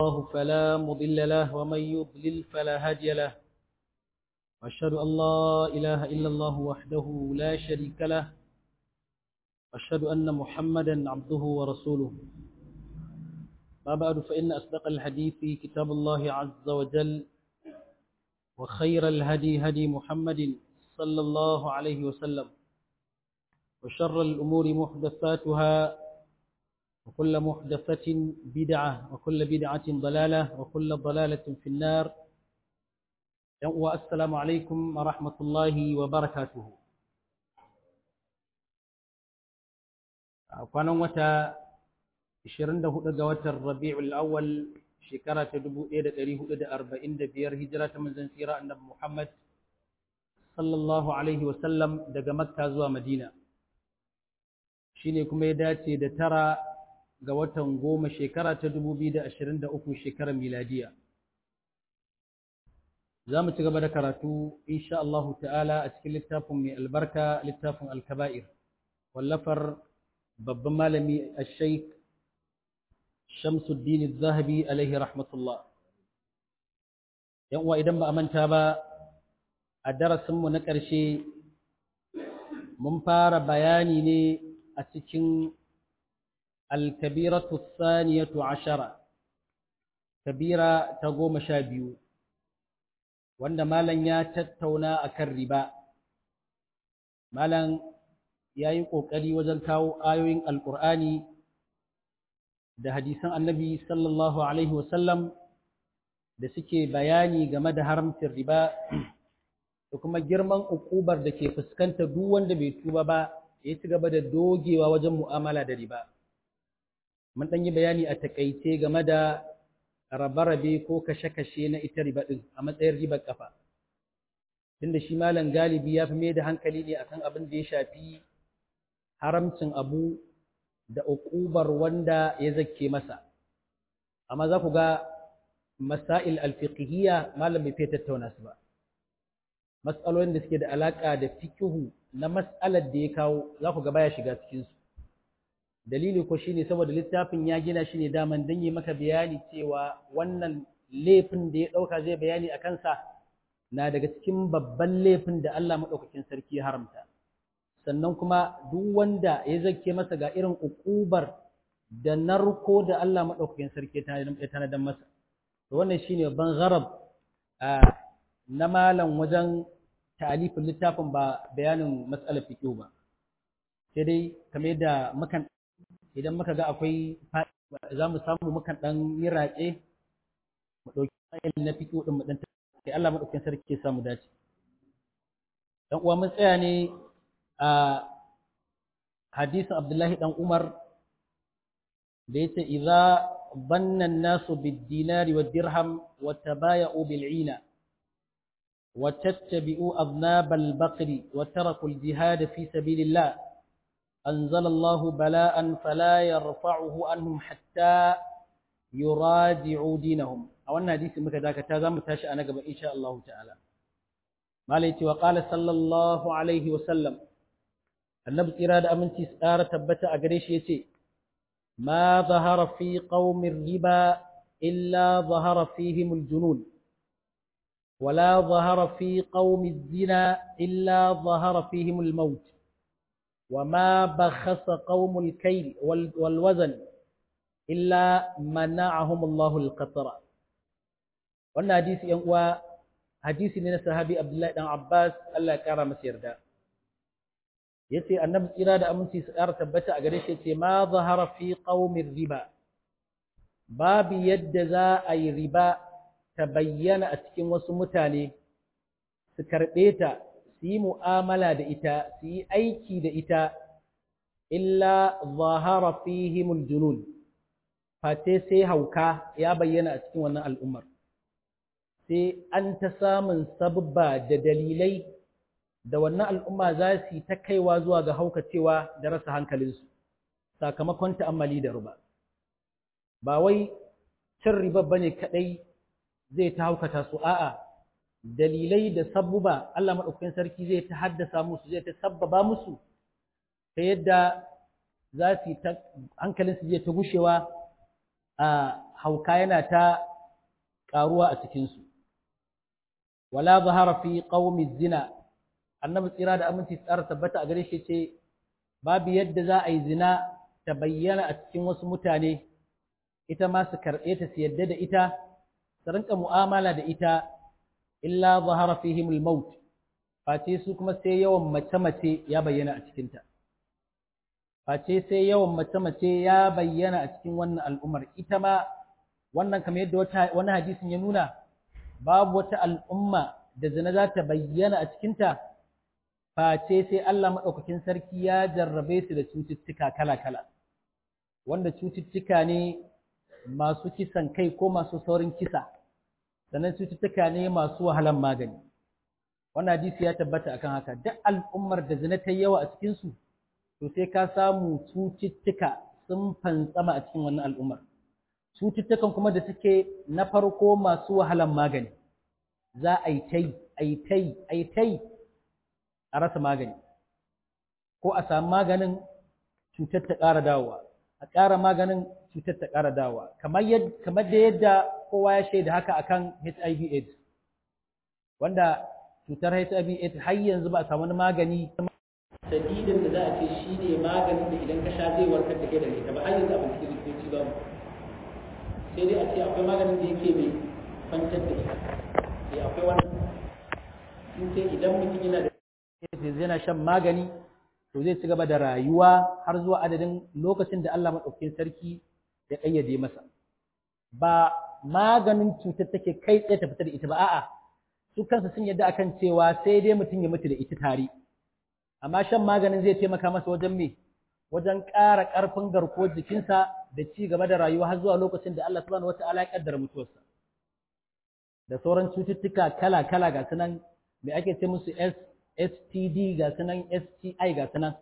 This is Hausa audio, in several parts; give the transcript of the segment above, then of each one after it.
الله فلا مضل له ومن يضلل فلا هادي له وأشهد أن لا إله إلا الله وحده لا شريك له وأشهد أن محمدا عبده ورسوله ما بعد فإن أصدق الحديث كتاب الله عز وجل وخير الهدي هدي محمد صلى الله عليه وسلم وشر الأمور محدثاتها وكل محدثة بدعة وكل بدعة ضلالة وكل ضلالة في النار والسلام عليكم ورحمة الله وبركاته kwanan wata 24 ga watan Rabi'ul Awwal shekara ta 1445 hijira ta manzon tsira annabi Muhammad sallallahu alaihi wasallam daga Makka zuwa Madina shine kuma ya dace da tara ga watan goma shekara ta 2023 shekarar miladiya za mu ci gaba da karatu insha Allah ta'ala a cikin littafin mai albarka littafin alkaba'ir wallafar babban malami al-shaikh shamsuddin zahabi alaihi rahmatullah yan uwa idan ba a manta ba a darasinmu na ƙarshe mun fara bayani ne a cikin الكبيرة الثانية عشرة كبيرة تقوم شابيو وأن مالا يتتونا أكربا مالا yayin ƙoƙari wajen kawo ayoyin alƙur'ani da hadisan annabi sallallahu alaihi wasallam da suke bayani game da haramcin riba da kuma girman ukubar da ke fuskanta duk wanda bai tuba ba ya ci gaba da dogewa wajen mu'amala da riba mun ɗan yi bayani a takaice game da rabe-rabe ko kashe-kashe na ita riba ɗin a matsayin ribar ƙafa tunda shi malam galibi ya fi mai da hankali ne akan abin da ya shafi haramcin abu da uƙubar wanda ya zakke masa amma za ku ga masail alfiqhiyya malam bai fiye tattauna su ba mas'alolin da suke da alaƙa da fikihu na mas'alar da ya kawo za ku ga baya shiga cikinsu dalili ko shine saboda littafin ya gina shi ne daman dan yi maka bayani cewa wannan laifin da ya dauka zai bayani a kansa na daga cikin babban laifin da Allah madaukakin sarki ya haramta sannan kuma duk wanda ya zake masa ga irin ukubar da narko da Allah madaukakin sarki ya tanadar masa to wannan shine ban gharab na malam wajen ta'alifin littafin ba bayanin matsalar fiqh ba sai dai kamar da mukan idan muka ga akwai za mu samu mukan ɗan yi raƙe mu ɗauki fayil na fito ɗin mu ɗan sai Allah maɗaukin sarki ya samu dace dan uwa mun tsaya ne a hadisin Abdullahi dan Umar da yace idza banna an-nasu bid-dinari wad-dirham wa tabaya'u bil-'ina wa tattabi'u adnab al-baqri wa taraku al-jihad fi sabilillah أنزل الله بلاء فلا يرفعه عنهم حتى يراجعوا دينهم أو أن حديث مكة ذاك تازم تاشا أنا قبل إن شاء الله تعالى ما ليتي وقال صلى الله عليه وسلم النبي إرادة أمنتي سآرة تبتا أقريش يتي ما ظهر في قوم الربا إلا ظهر فيهم الجنون ولا ظهر في قوم الزنا إلا ظهر فيهم الموت وما بخس قوم الكيل والوزن إلا منعهم الله القطر wannan hadisi yan uwa hadisi ne na sahabi Abdullahi dan Abbas Allah ya kara masa yarda yace annabi tsira da aminci su kara tabbata a gare shi yace ma zahara fi qaumir riba babu yadda za a yi riba ta bayyana a cikin wasu mutane su karɓe ta su yi mu'amala da ita su yi aiki da ita illa zahara fihimul junun fate sai hauka ya bayyana a cikin wannan al'ummar sai an ta samun sababba da dalilai da wannan al'umma za su yi ta kaiwa zuwa ga haukacewa da rasa hankalinsu sakamakon ta'ammali da ruba ba wai cin riba bane kadai zai ta haukata su a'a dalilai da sabbuba Allah maɗaukakin sarki zai ta haddasa musu zai ta sabbaba musu ta yadda za su ta hankalin su zai ta gushewa a hauka yana ta ƙaruwa a cikinsu wala zahara fi qaumi zina annabi tsira da aminci tsara tabbata a gare shi ce babu yadda za a yi zina ta bayyana a cikin wasu mutane ita ma su karɓe ta su yadda da ita su rinka mu'amala da ita illa zahara fihim al-maut face su kuma sai yawan mace-mace ya bayyana a cikinta face sai yawan mace-mace ya bayyana a cikin wannan al'ummar ita ma wannan kamar yadda wani hadisin ya nuna babu wata al'umma da zina za ta bayyana a cikinta face sai Allah maɗaukakin sarki ya jarrabe su da cututtuka kala-kala wanda cututtuka ne masu kisan kai ko masu saurin kisa sannan cututtuka ne masu wahalan magani wannan hadisi ya tabbata akan haka duk al'ummar da zina ta yawa a cikinsu to sai ka samu cututtuka sun fantsama a cikin wannan al'ummar cututtukan kuma da suke na farko masu wahalan magani za a yi tai a yi tai a yi tai a rasa magani ko a samu maganin cutar ta ƙara dawowa a ƙara maganin cutar ta ƙara dawowa kamar da yadda kowa ya shaida haka akan HIV AIDS wanda cutar HIV AIDS har yanzu ba a samu wani magani sadidin da za a ce shi ne maganin da idan ka sha zai warkar da kai da ita ba har yanzu abin cikin likitoci ba mu sai dai a ce akwai maganin da yake mai kwantar da ita sai akwai wani sun ce idan mutum yana da yana shan magani to zai ci gaba da rayuwa har zuwa adadin lokacin da Allah maɗaukakin sarki ya ƙayyade masa ba maganin cutar take kai tsaye ta fita da ita ba a'a su kansu sun yadda akan cewa sai dai mutum ya mutu da ita tare amma shan maganin zai taimaka masa wajen me wajen ƙara ƙarfin garkuwar jikinsa da ci gaba da rayuwa har zuwa lokacin da Allah subhanahu wata'ala ya kaddara mutuwarsa da sauran cututtuka kala-kala ga sunan me ake ce musu STD ga sunan STI ga sunan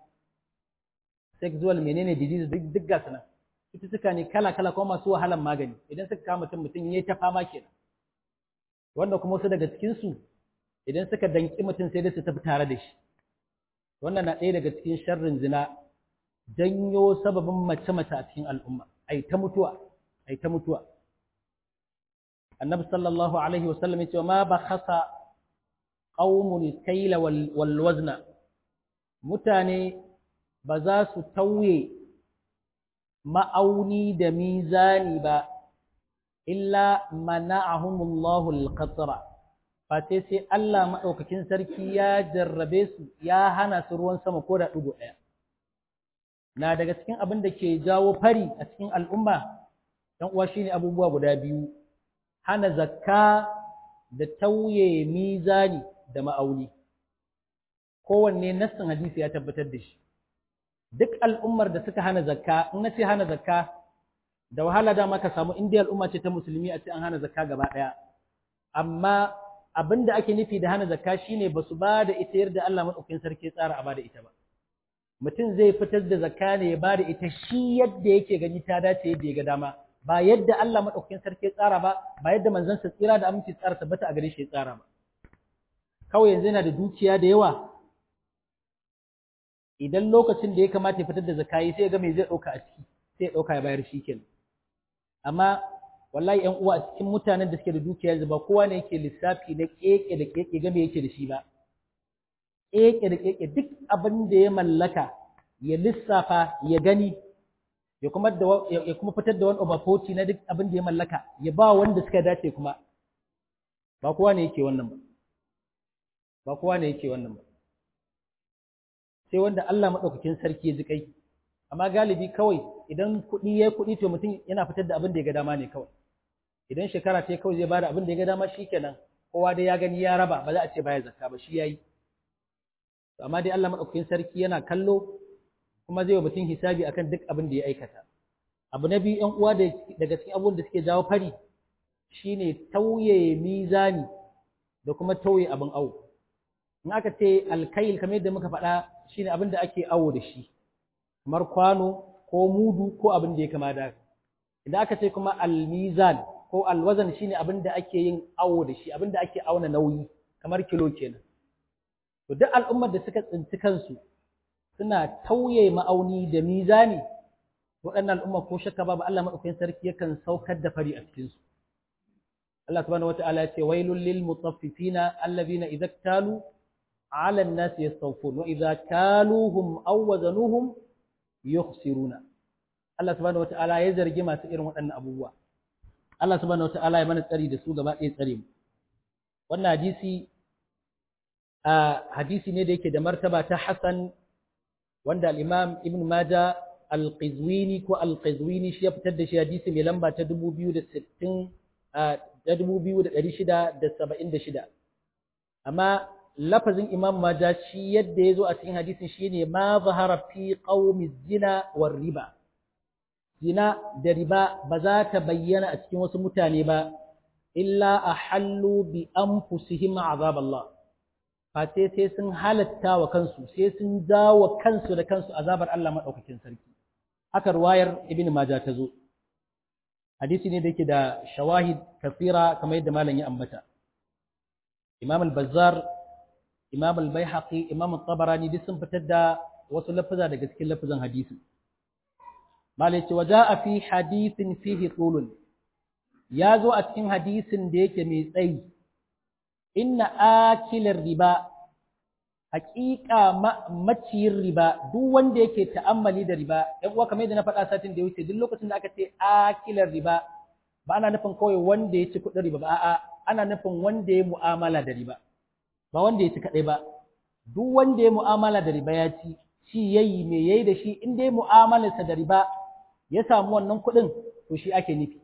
sexual menene disease duk duk ga sunan cututtuka ne kala-kala kuma masu wahalan magani idan suka kama mutum mutum yayi ta fama kenan wanda kuma wasu daga cikin su idan suka danki mutum sai dai su tafi tare da shi wannan na ɗaya daga cikin sharrin zina janyo sababin mace-mace a cikin al'umma ai ta mutuwa ai ta mutuwa annabi sallallahu alaihi wasallam yace ma ba khasa qaumun kayla wal wazna mutane ba za su tauye ma'auni da mizani ba illa mana'ahumullahu al-qatra fate sai Allah madaukakin sarki ya jarrabe su ya hana su ruwan sama ko da dugo daya na daga cikin abin da ke jawo fari a cikin al'umma dan uwa shine abubuwa guda biyu hana zakka da tauye mizani da ma'auni kowanne nassin hadisi ya tabbatar da shi duk al'ummar da suka hana zakka in na ce hana zakka da wahala dama ka samu indiya al'umma ce ta musulmi a ce an hana zakka gaba ɗaya amma abin da ake nufi da hana zakka shine ba su ba da ita yadda Allah maɗaukin sarki tsara a ba da ita ba mutum zai fitar da zakka ne ya ba da ita shi yadda yake gani ta dace yadda ya ga dama ba yadda Allah maɗaukin sarki ya tsara ba ba yadda manzansa tsira da aminci tsara tabbata a gare shi ya tsara ba kawai yanzu yana da dukiya da yawa idan lokacin da ya kamata ya fitar da zakayi sai ya ga me zai ɗauka a ciki sai ya ɗauka ya bayar shi kenan amma wallahi ƴan uwa a cikin mutanen da suke da dukiya yanzu ba kowa ne yake lissafi na keke da keke ga me yake da shi ba keke da keke duk abin da ya mallaka ya lissafa ya gani ya kuma da ya kuma fitar da wani over 40 na duk abin da ya mallaka ya ba wanda suka dace kuma ba kowa ne yake wannan ba ba kowa ne yake wannan ba sai wanda Allah maɗaukakin sarki ya ji kai amma galibi kawai idan kuɗi ya kuɗi to mutum yana fitar da abin da ya ga dama ne kawai idan shekara ta kawai zai bada abin da ya ga dama shikenan kowa dai ya gani ya raba ba za a ce baya zakka ba shi yayi to amma dai Allah maɗaukakin sarki yana kallo kuma zai wa mutum hisabi akan duk abin da ya aikata abu na biyu ƴan uwa daga cikin abubuwan da suke jawo fari shine tauye mizani da kuma tauye abin awo in aka ce alkail kamar yadda muka faɗa shine abin da ake awo da shi kamar kwano ko mudu ko abin da ya kama da idan aka ce kuma almizan ko alwazan shine abin da ake yin awo da shi abin da ake auna nauyi kamar kilo kenan to duk al'ummar da suka tsinci kansu suna tauye ma'auni da mizani waɗannan al'umma ko shakka babu Allah madaukakin sarki yakan saukar da fari a cikin su Allah subhanahu wata'ala ya ce wailul lil mutaffifina alladhina idza talu 'ala an-nas yastawfun wa idza kaluhum aw wazanuhum yukhsiruna Allah subhanahu wata'ala ya zargi masu irin waɗannan abubuwa Allah subhanahu wata'ala ya mana tsari da su gaba ɗaya tsare mu wannan hadisi a hadisi ne da yake da martaba ta Hassan wanda al-Imam Ibn Majah al-Qizwini ko al-Qizwini shi ya fitar da shi hadisi mai lamba ta 2060 da 2676 amma lafazin Imam Majah shi yadda ya zo a cikin hadisin shine ma zahara fi qaumi zina war riba zina da riba ba za ta bayyana a cikin wasu mutane ba illa ahallu bi anfusihim azab Allah face sai sun halatta wa kansu sai sun dawo kansu da kansu azabar Allah madaukakin sarki haka ruwayar ibn majah ta zo hadisi ne da yake da shawahid kafira kamar yadda malam ya ambata imam al-bazzar imam al-baihaqi imam at-tabarani duk sun fitar da wasu lafaza daga cikin lafazan hadisi malai ce waja'a fi hadithin fihi tulun ya zo a cikin hadisin da yake mai tsayi inna akilar riba haƙiƙa maciyin riba duk wanda yake ta'ammali da riba ɗan uwa kamar yadda na faɗa satin da ya wuce duk lokacin da aka ce akilar riba ba ana nufin kawai wanda ya ci kuɗin riba ba a'a ana nufin wanda ya mu'amala da riba ba wanda ya ci kaɗai ba duk wanda ya mu'amala da riba ya ci shi yayi me yayi da shi in dai mu'amalarsa da riba ya samu wannan kuɗin to shi ake nufi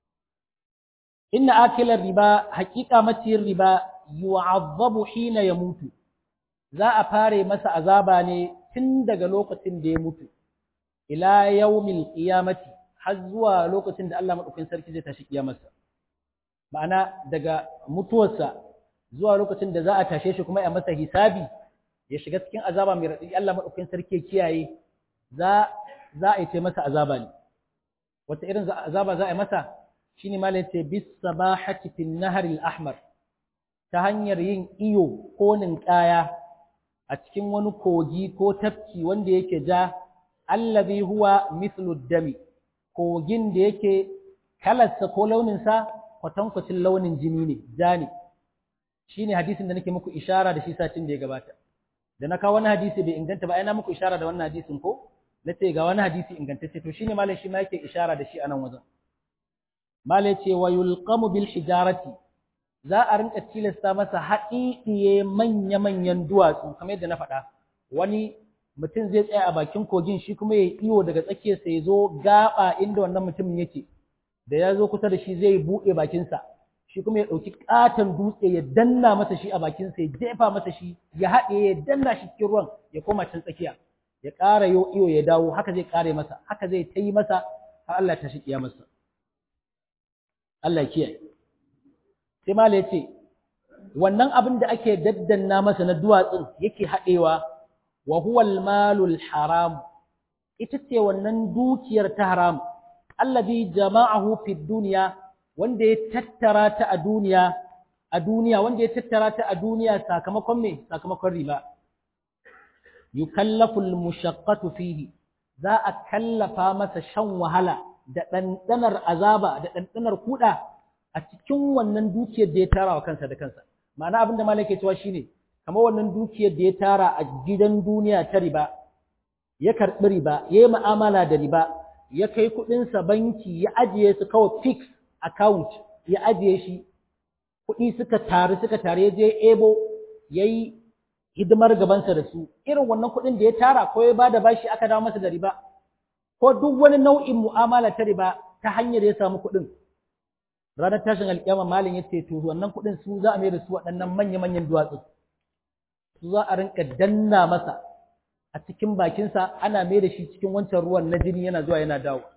inna akilar riba haƙiƙa maciyin riba yu'azzabu hina ya mutu za a fare masa azaba ne tun daga lokacin da ya mutu ila yawmil qiyamati har zuwa lokacin da Allah madaukakin sarki zai tashi kiyamarsa ma'ana daga mutuwarsa zuwa lokacin da za a tashe shi kuma ya masa hisabi ya shiga cikin azaba mai raɗaɗi Allah madaukakin sarki ya kiyaye za za a yi masa azaba ne wata irin azaba za a yi masa shine malai ce bis sabahati fin nahar al-ahmar ta hanyar yin iyo ko ninkaya a cikin wani kogi ko tafki wanda yake ja allazi huwa mithlu dami kogin da yake kalarsa ko launinsa kwatankwacin launin jini ne ja ne shine hadisin da nake muku ishara da shi satin da ya gabata da na kawo wani hadisi bai inganta ba ai na muku ishara da wannan hadisin ko nace ga wani hadisi ingantacce to shine malai shi ma yake ishara da shi a nan wajen malai ce wa yulqamu bil hijarati za a rinka tilasta masa haɗiɗiye manya-manyan duwatsu kamar yadda na faɗa wani mutum zai tsaya a bakin kogin shi kuma ya iyo daga tsakiyarsa ya zo gaɓa inda wannan mutumin yake da ya zo kusa da shi zai buɗe bakinsa shi kuma ya ɗauki ƙaton dutse ya danna masa shi a bakinsa ya jefa masa shi ya haɗe ya danna shi cikin ruwan ya koma can tsakiya ya ƙara yo iyo ya dawo haka zai ƙare masa haka zai ta yi masa har Allah ta shi masa Allah ya kiyaye sai mala ya ce wannan abin da ake daddanna masa na duwatsun yake haɗewa wa huwal malul haram ita ce wannan dukiyar ta haram allazi jama'ahu fi duniya wanda ya tattara ta a duniya a duniya wanda ya tattara ta a duniya sakamakon me sakamakon riba yukallafu almushaqqatu fihi za a kallafa masa shan wahala da ɗanɗanar azaba da ɗanɗanar kuɗa a cikin wannan dukiyar da ya tara wa kansa da kansa ma'ana abin da malai ke cewa shine kamar wannan dukiyar da ya tara a gidan duniya ta riba ya karɓi riba ya yi mu'amala da riba ya kai kuɗinsa banki ya ajiye su kawai fix account ya ajiye shi kuɗi suka taru suka taru ya je ebo ya yi hidimar gabansa da su irin wannan kuɗin da ya tara ko ya ba da bashi aka dawo masa da riba ko duk wani nau'in mu'amala ta riba ta hanyar ya samu kuɗin ranar tashin alƙiyama malin ya ce to wannan kuɗin su za a mai da su waɗannan manya-manyan duwatsu su za a rinka danna masa a cikin bakinsa ana mai da shi cikin wancan ruwan na jini yana zuwa yana dawo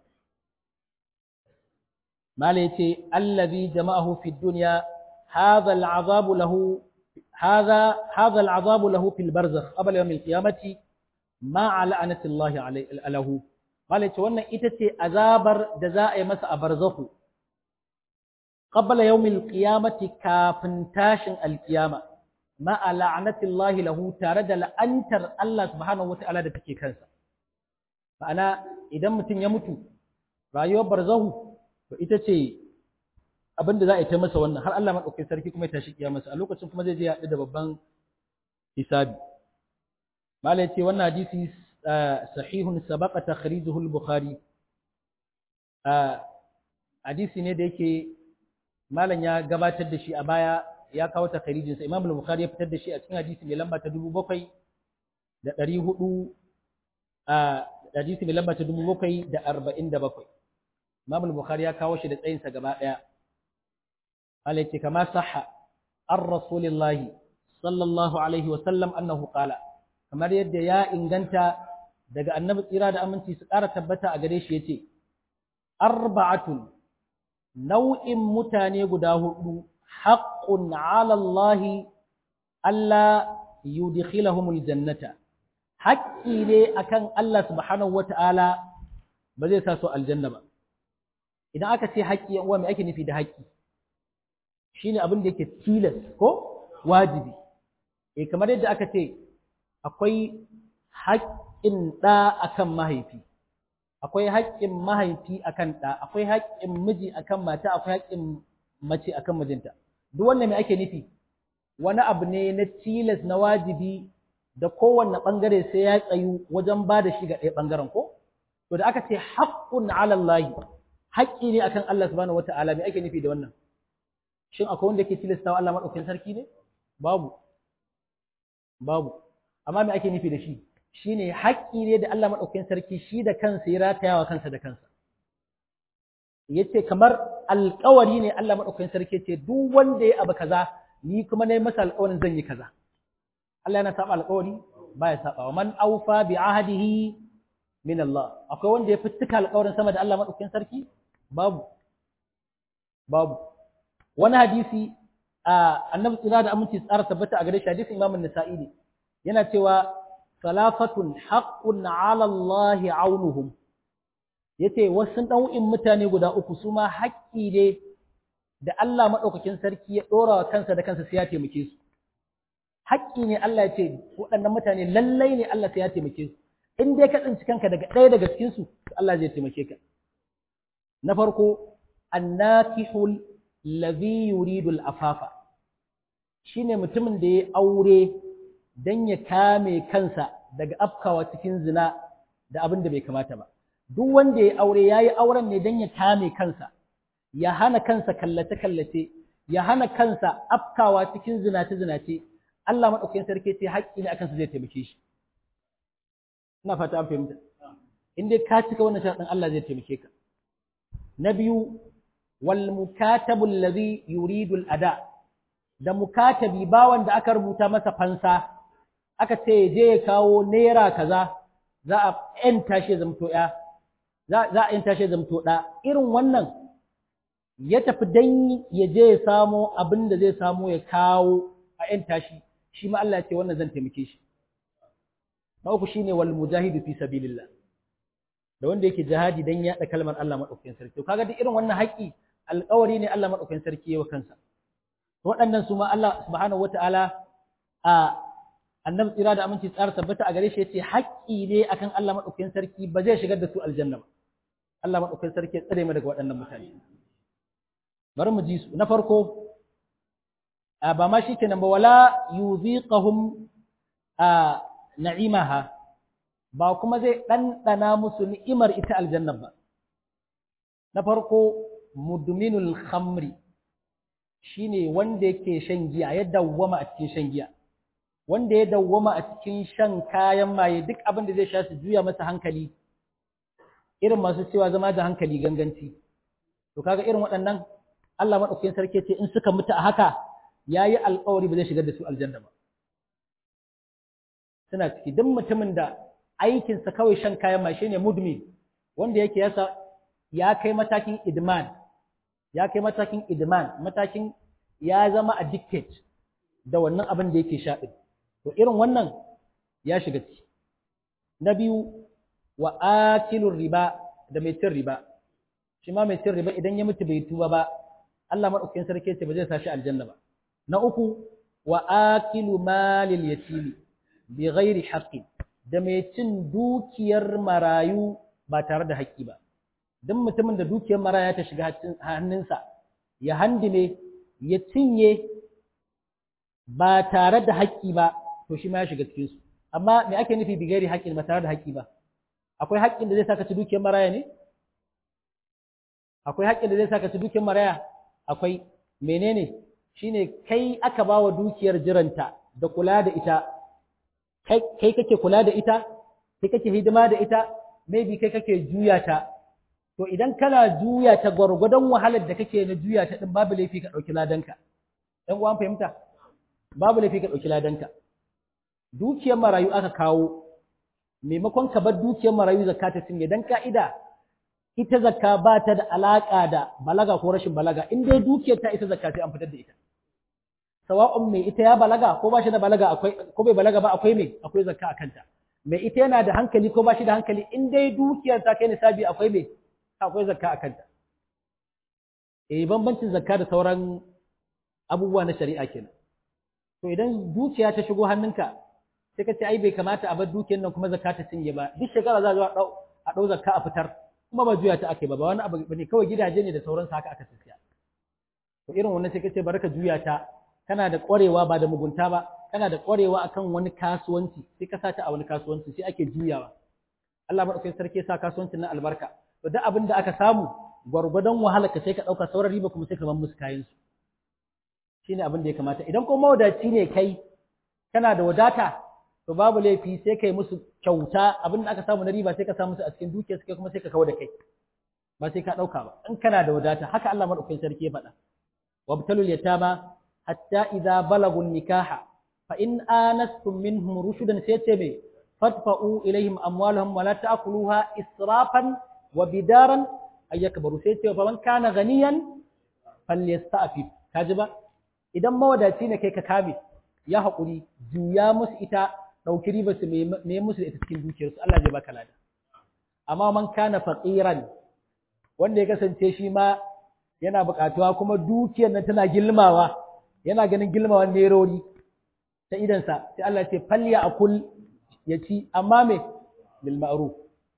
malin ya ce allazi jama'ahu fi dunya hadha al'azabu lahu hadha hadha al'azabu lahu fil barzakh qabla yawm al-qiyamati ma la'anati Allah alayhi malin ya ce wannan ita ce azabar da za a yi masa a barzakhu qabla yawmil qiyamati kafin tashin alqiyama ma la'natillahi lahu tare da la'antar Allah subhanahu wata'ala da take kansa ma'ana idan mutum ya mutu rayuwar barzahu to ita ce abin da za a yi ta masa wannan har Allah maɗaukai sarki kuma ya tashi masa a lokacin kuma zai je haɗu da babban hisabi mala ya ce wannan hadisi sahihun sabaqa takhrijuhu al-bukhari hadisi ne da yake malam ya gabatar da shi a baya ya kawo takharijin sa Imam al-Bukhari ya fitar da shi a cikin hadisi mai lamba ta 7000 da 400 a hadisi mai lamba ta 7047 Imam al-Bukhari ya kawo shi da tsayin sa gaba daya Allah yake kama sahha ar rasulillahi sallallahu alaihi wa sallam annahu qala kamar yadda ya inganta daga annabi tsira da aminci su ƙara tabbata a gare shi yace arba'atun nau'in mutane guda hudu haqqun 'ala Allah alla yudkhilahumul jannata haƙƙi ne akan Allah subhanahu wata'ala ba zai sa su aljanna ba idan aka ce haƙƙi uwa me ake nufi da haƙƙi shine abin da yake tilas ko wajibi eh kamar yadda aka ce akwai haƙƙin ɗa akan mahaifi akwai haƙƙin mahaifi akan ɗa akwai haƙƙin miji akan mata akwai haƙƙin mace akan mijinta duk wannan me ake nufi wani abu ne na tilas na wajibi da kowanne ɓangare sai ya tsayu wajen ba da shi ga ɗaya ɓangaren ko to da aka ce haƙƙun ala Allah haƙƙi ne akan Allah subhanahu wata'ala me ake nufi da wannan shin akwai wanda yake tilastawa Allah madaukakin sarki ne babu babu amma me ake nufi da shi shine haƙƙi ne da Allah madaukakin sarki shi da kansa ya ratayawa kansa da kansa yace kamar alƙawari ne Allah madaukakin sarki ce duk wanda ya abu kaza ni kuma nayi masa alƙawarin zan yi kaza Allah yana saba alƙawari baya saba wa man awfa bi ahdihi min Allah akwai wanda ya fitika alƙawarin sama da Allah madaukakin sarki babu babu wani hadisi a annabi tsira da aminci tsara tabbata a gare shi hadisin Imam An-Nasa'i ne yana cewa salafatun haqqun 'ala Allah 'aunuhum yace wasu ɗau'in mutane guda uku su ma haƙƙi ne da Allah maɗaukakin sarki ya ɗora wa kansa da kansa sai ya taimake su haƙƙi ne Allah ya ce waɗannan mutane lallai ne Allah sai ya taimake su in dai ka tsinci kanka daga ɗaya daga cikin su Allah zai taimake ka na farko annakihul ladhi yuridu al-afafa shine mutumin da ya aure dan ya kame kansa daga afkawa cikin zina da abin da bai kamata ba duk wanda ya aure yayi auren ne dan ya kame kansa ya hana kansa kallace kallace ya hana kansa afkawa cikin zinace zinace Allah madaukakin sarki ce haƙƙi ne akan sa zai taimake shi ina fata an fahimta in dai ka cika wannan sharadin Allah zai taimake ka na biyu wal mukatabu alladhi yuridu al ada da mukatabi bawan da aka rubuta masa fansa aka ce je ya kawo naira kaza za a yanta shi zamto ya za a yanta shi zamto da irin wannan ya tafi dan ya je ya samo abin da zai samo ya kawo a yanta shi shi ma Allah ya ce wannan zan taimake shi na uku shine wal mujahidu fi sabilillah da wanda yake jihadi dan yaɗa kalmar Allah madaukakin sarki to kaga duk irin wannan haƙi alƙawari ne Allah madaukakin sarki yawa kansa waɗannan su ma Allah subhanahu wataala a annabi tsira da aminci tsara tabbata a gare shi yace haƙƙi ne akan Allah madaukakin sarki ba zai shigar da su aljanna ba Allah madaukakin sarki ya tsare mu daga waɗannan mutane bari mu ji su na farko ba ma shi kenan ba wala yuziqahum na'imaha ba kuma zai ɗanɗana musu ni'imar ita aljanna ba na farko mudminul khamri shine wanda yake shan giya ya dawwama a cikin shan giya wanda ya dawwama a cikin shan kayan maye duk abin da zai sha su juya masa hankali irin masu cewa zama da hankali ganganci to kaga irin waɗannan Allah madaukakin sarki ce in suka mutu a haka yayi alƙawari ba zai shigar da su aljanna ba suna ciki duk mutumin da aikinsa kawai shan kayan maye shine mudmin wanda yake yasa ya kai matakin idman ya kai matakin idman matakin ya zama addicted da wannan abin da yake sha din to irin wannan ya shiga ciki na biyu wa akilur riba da mai cin riba shi ma mai cin riba idan ya mutu bai tuba ba Allah madaukakin sarki ce ba zai sa shi aljanna ba na uku wa akilu malil yatimi bi ghairi haqqin da mai cin dukiyar marayu ba tare da haƙƙi ba duk mutumin da dukiyar maraya ta shiga hannunsa ya handime ya cinye ba tare da haƙƙi ba to shi ma ya shiga cikin su amma me ake nufi bigari haƙƙin ba tare da haƙƙi ba akwai haƙƙin da zai saka ci dukiyar maraya ne akwai haƙƙin da zai saka ci dukiyar maraya akwai menene shine kai aka ba wa dukiyar jiranta da kula da ita kai kake kula da ita kai kake hidima da ita maybe kai kake juya ta to idan kana juya ta gwargwadon wahalar da kake na juya ta din babu laifi ka ɗauki ladanka ɗan uwan fahimta babu laifi ka ɗauki ladanka dukiyar marayu aka kawo maimakon ka bar dukiyar marayu zakka ta cinye dan ka'ida ita zakka ba ta da alaƙa da balaga ko rashin balaga in dai dukiyar ta ita zakka sai an fitar da ita sawa'un mai ita ya balaga ko ba shi da balaga akwai ko bai balaga ba akwai mai akwai zakka a kanta mai ita yana da hankali ko ba shi da hankali in dai dukiyar ta kai nisabi akwai mai akwai zakka a kanta eh bambancin zakka da sauran abubuwa na shari'a kenan to idan dukiya ta shigo hannunka sai ka ce ai bai kamata a bar dukiyar nan kuma zakka ta cinye ba duk shekara za a zo a ɗau zakka a fitar kuma ba juya ta ake ba ba wani abu bane kawai gidaje ne da sauransu haka aka siya to irin wannan sai kace bari ka juya ta kana da ƙwarewa ba da mugunta ba kana da ƙwarewa akan wani kasuwanci sai ka sa ta a wani kasuwanci sai ake juyawa Allah madaukakin sarki ya sa kasuwancin nan albarka to duk abin da aka samu gwargwadon wahala ka sai ka ɗauka sauran riba kuma sai ka bar musu kayan su shine abin da ya kamata idan kuma mawadaci ne kai kana da wadata to babu laifi sai kai musu kyauta abin da aka samu na riba sai ka sa musu a cikin dukiyar kai kuma sai ka kawo da kai ba sai ka ɗauka ba in kana da wadata haka Allah madaukakin sarki ya faɗa wabtalul yatama hatta idza balagu nikaha fa in anastum minhum rushdan sai ce me fadfa'u ilaihim amwalahum wa la ta'kuluha israfan wa bidaran ay yakbaru sai ce fa man kana ganiyan falyasta'fif kaji ba idan mawadaci ne kai ka kame ya haƙuri juya musu ita ɗauki riba su me musu da ita cikin dukiyarsu Allah zai baka lada amma man kana faqiran wanda ya kasance shi ma yana buƙatuwa kuma dukiyar nan tana gilmawa yana ganin gilmawan nerori ta idansa sai Allah ce falya akul ya ci amma me bil ma'ruf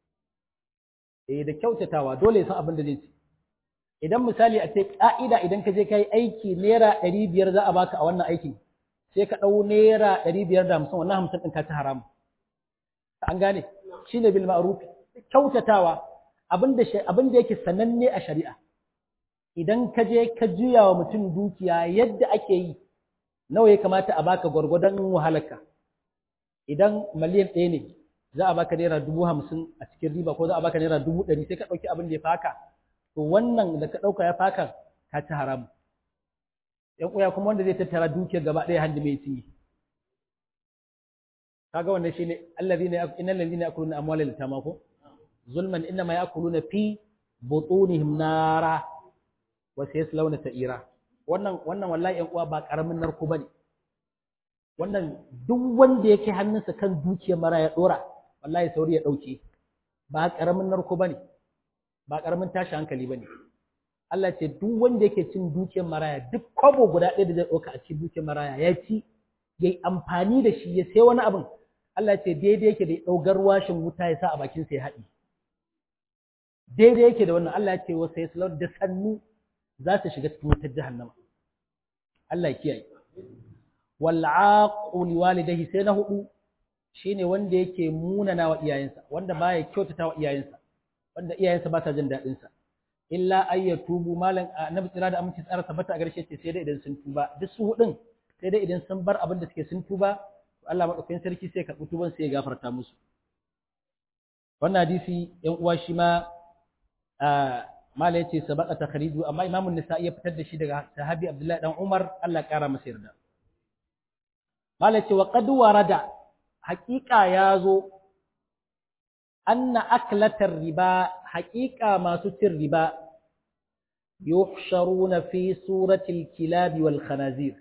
eh da kyautatawa dole ya san abin da zai ci idan misali a ce ka'ida idan ka je kai aiki naira ɗari biyar za a baka a wannan aikin sai ka ɗau naira ɗari biyar da hamsin wannan hamsin ɗin ka ci haramu an gane shi ne bil ma'ruf kyautatawa abin da yake sananne a shari'a idan ka je ka juya wa mutum dukiya yadda ake yi nawa ya kamata a baka gwargwadon wahalarka idan miliyan ɗaya ne za a baka naira dubu hamsin a cikin riba ko za a baka naira dubu ɗari sai ka ɗauki abin da ya faka to wannan da ka ɗauka ya faka ka ci haramu ‘yan uya kuma wanda zai tattara dukiyar gaba ɗaya handi mai cinye. Kaga wannan shi ne, allazi ne, inna lalzi ne akuluna amwalar litama ko? Zulman inna ma ya akuluna fi butunihim nara wasu ya launa ta'ira. Wannan, wannan wallahi ‘yan uwa ba ƙaramin narko ba ne. Wannan duk wanda yake hannunsa kan dukiyar mara ya ɗora, wallahi sauri ya ɗauke. Ba ƙaramin narko ba ne, ba ƙaramin tashi hankali ba ne. Allah ce duk wanda yake cin dukiyar maraya duk kwabo guda ɗaya da zai ɗauka a cikin dukiyar maraya ya ci ya yi amfani da shi ya sai wani abin Allah ce daidai yake da ɗaugar washin wuta ya sa a bakin sa ya haɗi daidai yake da wannan Allah ya ce wasu ya da sannu za su shiga cikin wutar jahannama Allah ya kiyaye wal aqul walidayhi sai na hudu shine wanda yake munana wa iyayensa wanda baya kyautata wa iyayensa wanda iyayensa ba sa jin daɗin sa illa ay yatubu malan annabi tsira da aminci tsara tabbata a garshe ce sai dai idan sun tuba duk su hudun sai dai idan sun bar abin da suke sun tuba to Allah madaukakin sarki sai ka tuban sai ya gafarta musu wannan hadisi yan uwa shi ma mala yace sabaqa takhriju amma Imam an-Nisa'i ya fitar da shi daga sahabi Abdullahi dan Umar Allah kara masa yarda mala yace wa qad warada haqiqa yazo anna aklatar riba haqiqa masu cin riba yuhsharuna fi suratil kilab wal khanazir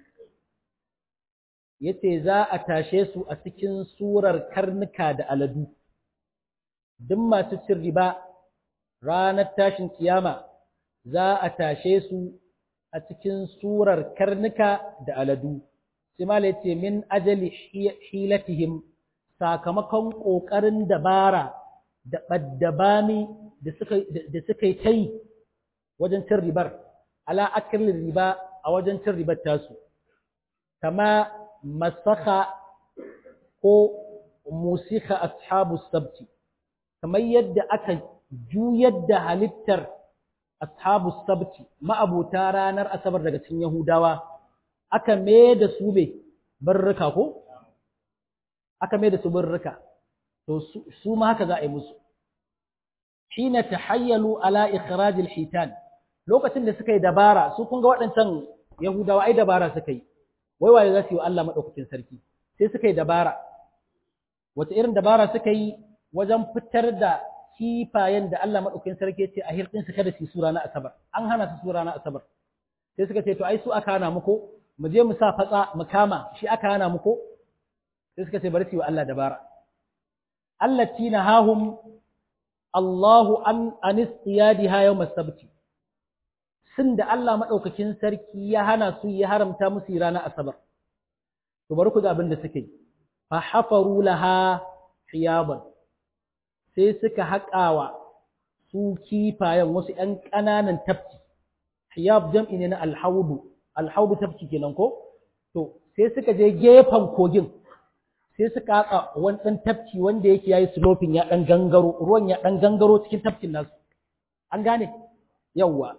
yace za a tashe su a cikin surar karnuka da aladu duk masu cin riba ranar tashin kiyama za a tashe su a cikin surar karnuka da aladu sai yace min ajali hilatihim sakamakon ƙoƙarin dabara da ɓaddabami da suka yi ta yi wajen cin ribar ala akilin riba a wajen cin ribar tasu kama masaka ko musika ashabu sabti kamar yadda aka juyar da halittar ashabu sabti ma'abuta ranar asabar daga cikin yahudawa aka mai da su mai barrika ko aka mai da su barrika to su ma haka za a yi musu hina tahayyalu ala ikhrajil hitan lokacin da suka yi dabara su kun ga waɗancan yahudawa ai dabara suka yi wai waye za su yi wa Allah madaukakin sarki sai suka yi dabara wata irin dabara suka yi wajen fitar da kifayen da Allah madaukakin sarki ya ce a hirɗin su kada su yi sura na asabar an hana su sura na asabar sai suka ce to ai su aka hana muku mu je mu sa fatsa mu kama shi aka hana muku sai suka ce bari su yi wa Allah dabara allati nahahum Allahu an anistiyadiha yawm as-sabt sun da Allah madaukakin sarki ya hana su ya haramta musu ranar asabar to bari ku ga abin da suke fa hafaru laha hiyaban sai suka haƙawa su kifayen wasu ƴan ƙananan tafki hiyab jam'i ne na alhaudu alhaudu tafki kenan ko to sai suka je gefen kogin sai suka haƙa wani ɗan tafki wanda yake yayi sloping ya ɗan gangaro ruwan ya ɗan gangaro cikin tafkin nasu an gane yawwa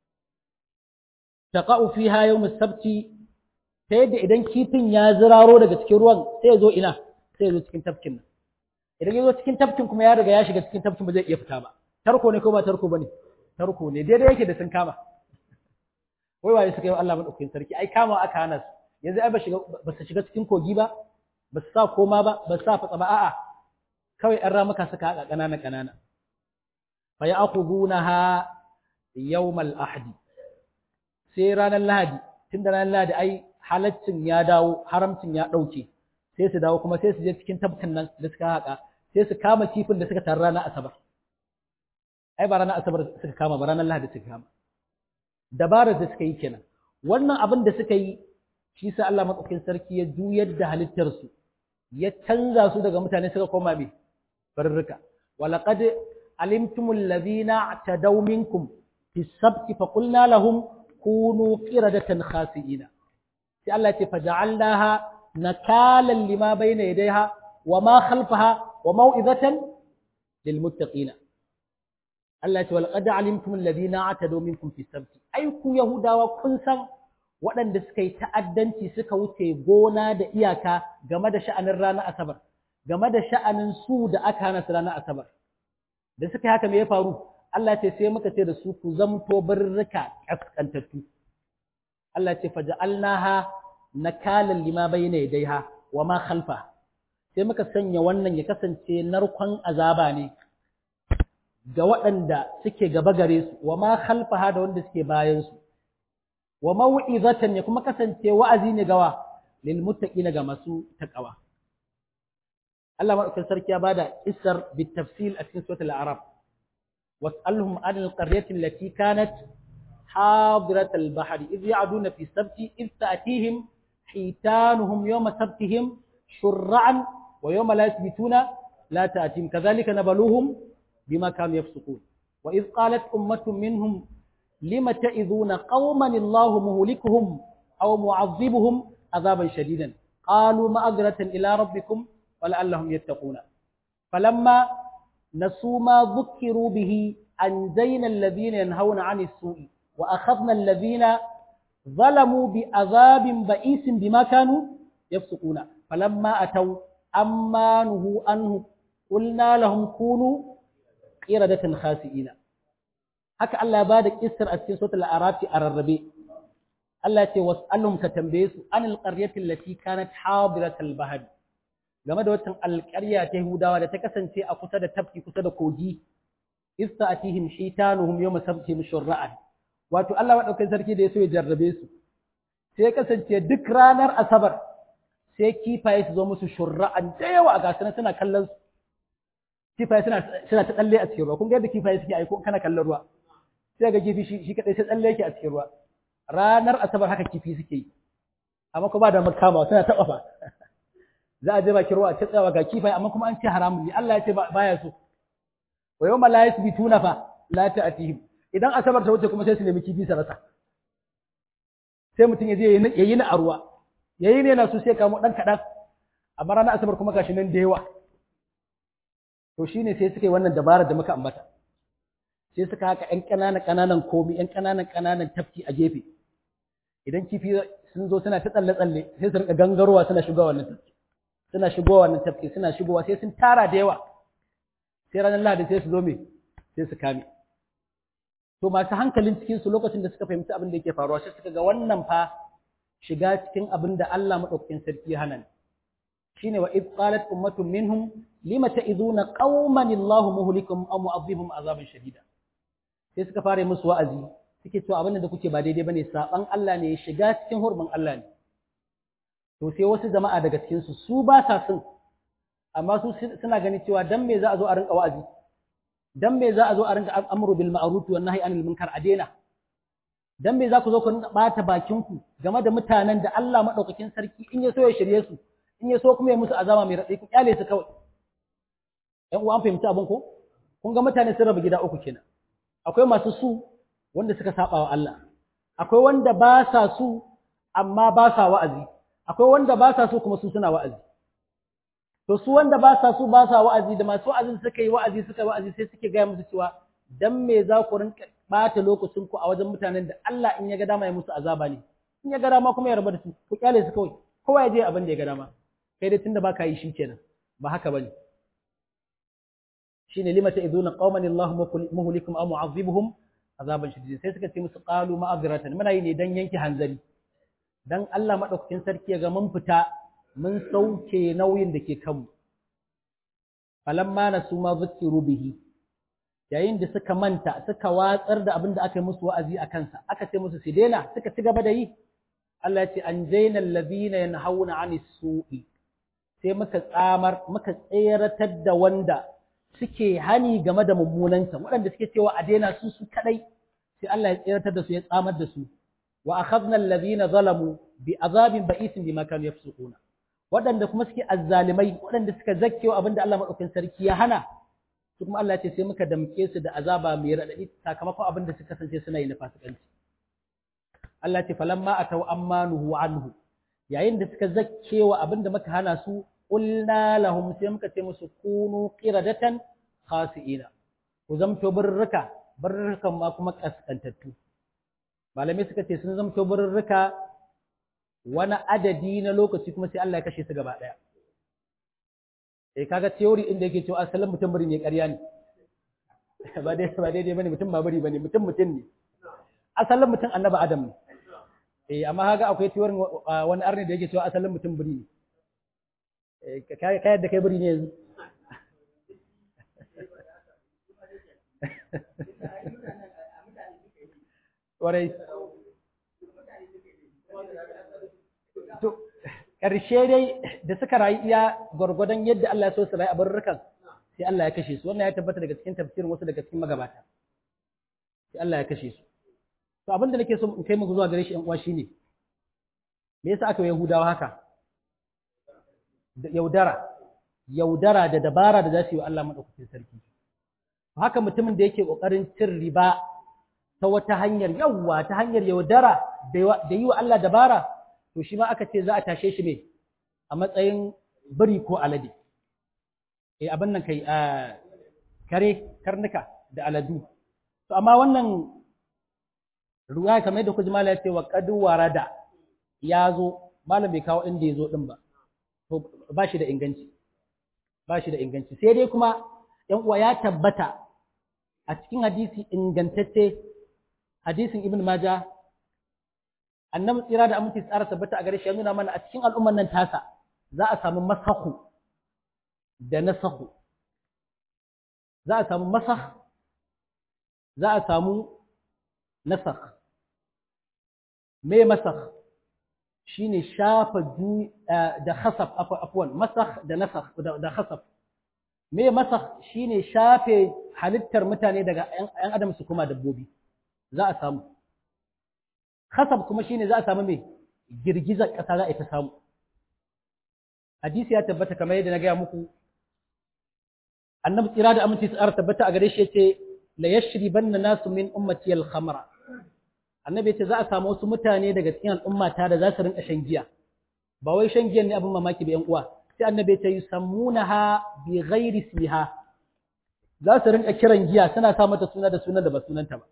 taqa'u fiha yawm as-sabti ta yadda idan kifin ya ziraro daga cikin ruwan sai ya zo ina sai ya zo cikin tafkin nan idan ya zo cikin tafkin kuma ya riga ya shiga cikin tafkin ba zai iya fita ba tarko ne ko ba tarko bane tarko ne daidai yake da sun kama wai waye suka yi Allah madaukakin sarki ai kama aka hana su yanzu ai ba shiga ba su shiga cikin kogi ba ba su sa koma ba ba su sa fatsa ba a'a kawai an ramuka suka haƙa ƙanana ƙanana fa ya'khudunaha yawmal ahdi sai ranar lahadi tunda ranar lahadi ai halaccin ya dawo haramcin ya ɗauke sai su dawo kuma sai su je cikin tabkin nan da suka haƙa sai su kama kifin da suka taru ranar asabar ai ba ranar asabar suka kama ba ranar lahadi suka kama dabarar da suka yi kenan wannan abin da suka yi shi sa Allah madaukakin sarki ya juyar da halittar su ya canza su daga mutane suka koma me barrika walaqad alimtumul ladhina tadaw minkum fi sabti fa qulna lahum kunu qiradatan khasiina sai Allah ya ce faja'alnaha nakalan lima bayna yadayha wa ma khalfaha wa mau'izatan lil muttaqina Allah ya ce walqad alimtum alladhina atadu minkum fi sabti ai ku yahudawa kun san waɗanda suka yi ta'addanci suka wuce gona da iyaka game da sha'anin ranar asabar game da sha'anin su da aka hana su ranar asabar da suka yi haka me ya faru Allah ya ce sai muka ce da su ku zamto birrika kaskantattu Allah ya ce faja'alnaha nakalan lima bayna yadayha wa ma khalfa sai muka sanya wannan ya kasance narkon azaba ne ga waɗanda suke gaba gare su wa ma khalfaha da wanda suke bayan su wa mau'izatan ya kuma kasance wa'azi ne gawa lil muttaqina ga masu taqwa Allah madaukakin sarki ya bada isar bit tafsil a cikin suratul a'raf was'alhum anil qaryati allati kanat حاضرة البحر إذ يعدون في السبت إذ تأتيهم حيتانهم يوم سبتهم شرعا ويوم لا يثبتون لا تأتيهم كذلك نبلوهم بما كانوا يفسقون وإذ قالت أمة منهم لم تئذون قوما الله مهلكهم أو معذبهم عذابا شديدا قالوا مأذرة إلى ربكم ولعلهم يتقون فلما نسوا ما ذكروا به أنجينا الذين ينهون عن السوء وأخذنا الذين ظلموا بعذاب بئيس بما كانوا يفسقون فلما أتوا أما نهوا عنه قلنا لهم كونوا قردة خاسئين haka Allah ba da kissar a cikin suratul arafi a rarrabe Allah ya ce was'alhum ka tambaye su anil qaryati allati kanat hadiratal bahr game da wata alƙarya ta Yahudawa da ta kasance a kusa da tafki kusa da kogi ista'atihim shitanuhum yawma sabtihim shur'an wato Allah madaukakin sarki da ya so ya jarrabe su sai ya kasance duk ranar asabar sai kifaye su zo musu shur'an da yawa a gasana suna kallon su kifaye suna suna ta tsalle a cikin ruwa kun ga yadda kifaye suke aiko kana kallon ruwa sai ga kifi shi kadai sai tsalle yake a cikin ruwa ranar asabar haka kifi suke yi amma ko ba da makama suna taba fa za a je bakin ruwa a tsayawa ga kifaye amma kuma an ce haramun ne Allah ya ce baya so wa yawma la yasbituna fa la ta'tihim idan asabar ta wuce kuma sai su nemi kifi su rasa sai mutum ya je ya yi na a ruwa ya yi ne na su sai kamo ɗan kaɗan amma ranar asabar kuma gashi nan da yawa to shi ne sai suka yi wannan dabarar da muka ambata sai suka haka ‘yan ƙananan ƙananan komi ‘yan ƙananan ƙananan tafki a gefe idan kifi sun zo suna ta tsalle-tsalle sai su rika gangarowa suna shigowa wannan tafki suna shigowa wannan tafki suna shigowa sai sun tara da yawa sai ranar lahadi sai su zo me sai su kame to masu hankalin cikin su lokacin da suka fahimci abin da yake faruwa sai suka ga wannan fa shiga cikin abin da Allah madaukakin sarki ya hana shine wa id qalat ummatun minhum lima ta'iduna qauman Allah muhlikum aw mu'adhibum azaban shadida sai suka fara musu wa'azi suke cewa abin da kuke ba daidai bane saban Allah ne shiga cikin hurbin Allah ne to sai wasu jama'a daga cikin su su ba sa sun amma su suna ganin cewa dan me za a zo a rinka wa'azi dan me za a zo a rinka amru bil ma'ruf wa nahyi anil munkar a daina dan me za ku zo ku rinka bata bakin ku game da mutanen da Allah madaukakin sarki in ya so ya shirye su in ya so kuma ya musu azama mai raɗi ku kyale su kawai ƴan uwa an fahimci abin ko kun ga mutane sun raba gida uku kenan akwai masu su wanda suka saba wa Allah akwai wanda ba sa su amma ba sa wa'azi akwai wanda ba sa su kuma su suna wa'azi to su wanda ba sa su ba sa wa'azi da masu wa'azin suka yi wa'azi suka yi wa'azi sai suke gaya musu cewa dan me za ku rinka bata lokacin ku a wajen mutanen da Allah in ya ga dama ya musu azaba ne in ya ga dama kuma ya rabu da su ku kyale su kawai kowa ya je abin da ya ga dama kai dai tunda baka yi shi kenan ba haka bane shine lima ta'iduna qauman Allah muhlikum aw mu'azzibuhum azaban shadid sai suka ce musu qalu ma'azratan muna yi ne dan yanke hanzari dan Allah madaukakin sarki ya ga mun fita mun sauke nauyin da ke kanmu falamma nasu ma zukiru bihi yayin da suka manta suka watsar da abin da aka yi musu wa'azi a kansa aka ce musu su daina suka ci gaba da yi Allah ya ce an jaina alladhina yanhauna 'anis su'i sai muka tsamar muka tseratar da wanda suke hani game da mummunanta waɗanda suke cewa a daina su su kadai sai Allah ya tseratar da su ya tsamar da su wa akhadna alladhina zalamu bi azabin ba'isin bima kanu yafsukuna waɗanda kuma suke azzalimai waɗanda suka zakkewa abinda Allah madaukakin sarki ya hana su kuma Allah ya ce sai muka damke su da azaba mai radadi sakamakon abinda suka kasance suna yi na fasikanci Allah ce falamma atau ammanuhu anhu yayin da suka zakkewa abinda muka hana su qulna lahum sai muka ce musu kunu qiradatan khasiina ku zamto birrika birrikan ma kuma kaskantattu malamai suka ce sun zamto birrika wani adadi na lokaci kuma sai Allah ya kashe su gaba daya eh kaga theory inda yake cewa asalin mutum bari ne ƙarya ne ba dai ba daidai bane mutum ba bari bane mutum mutum ne asalin mutum annabi adam ne eh amma kaga akwai theory wani arne da yake cewa asalin mutum bari ne eh kai kai da kai bari ne yanzu Warai. To, ƙarshe dai da suka rayu iya gwargwadon yadda Allah ya so su rayu a barurrukan sai Allah ya kashe su. Wannan ya tabbata daga cikin tafsirin wasu daga cikin magabata. Sai Allah ya kashe su. To, abin da nake so in kai muku zuwa gare shi ‘yan uwa shine, me yasa aka yi Yahudawa haka? Yaudara, yaudara da dabara da za su yi wa Allah maɗaukakin sarki. Haka mutumin da yake ƙoƙarin cin riba ta wata hanyar yawwa ta hanyar yaudara da yi wa Allah dabara to shi ma aka ce za a tashe shi ne a matsayin biri ko alade eh abin nan kai kare karnuka da aladu to amma wannan ruwa kamar yadda kuji mala ya ce wa qad warada ya zo malam bai kawo inda ya zo din ba to ba shi da inganci ba shi da inganci sai dai kuma yan uwa ya tabbata a cikin hadisi ingantacce hadisin ibn maja annabi tsira da aminci tsara tabbata a gare shi ya nuna mana a cikin al'umman nan tasa za a samu masahu da nasahu za a samu masah za a samu nasakh me masakh shine shafa da khasaf afwan masakh da nasakh da khasaf me masakh shine shafe halittar mutane daga ‘yan adam su kuma dabbobi za a samu khasab kuma shine za a samu mai girgizar ƙasa za a ta samu hadisi ya tabbata kamar yadda na gaya muku annabi tsira da aminci tsara tabbata a gare shi yace la yashribanna nasu min ummati al-khamra annabi yace za a samu wasu mutane daga cikin al'ummata da za su rinka shan giya ba wai shan giyan ne abin mamaki ba yan uwa sai annabi yace yusammunaha bi ghairi ismiha za su rinka kiran giya suna sa mata suna da sunan da ba sunanta ba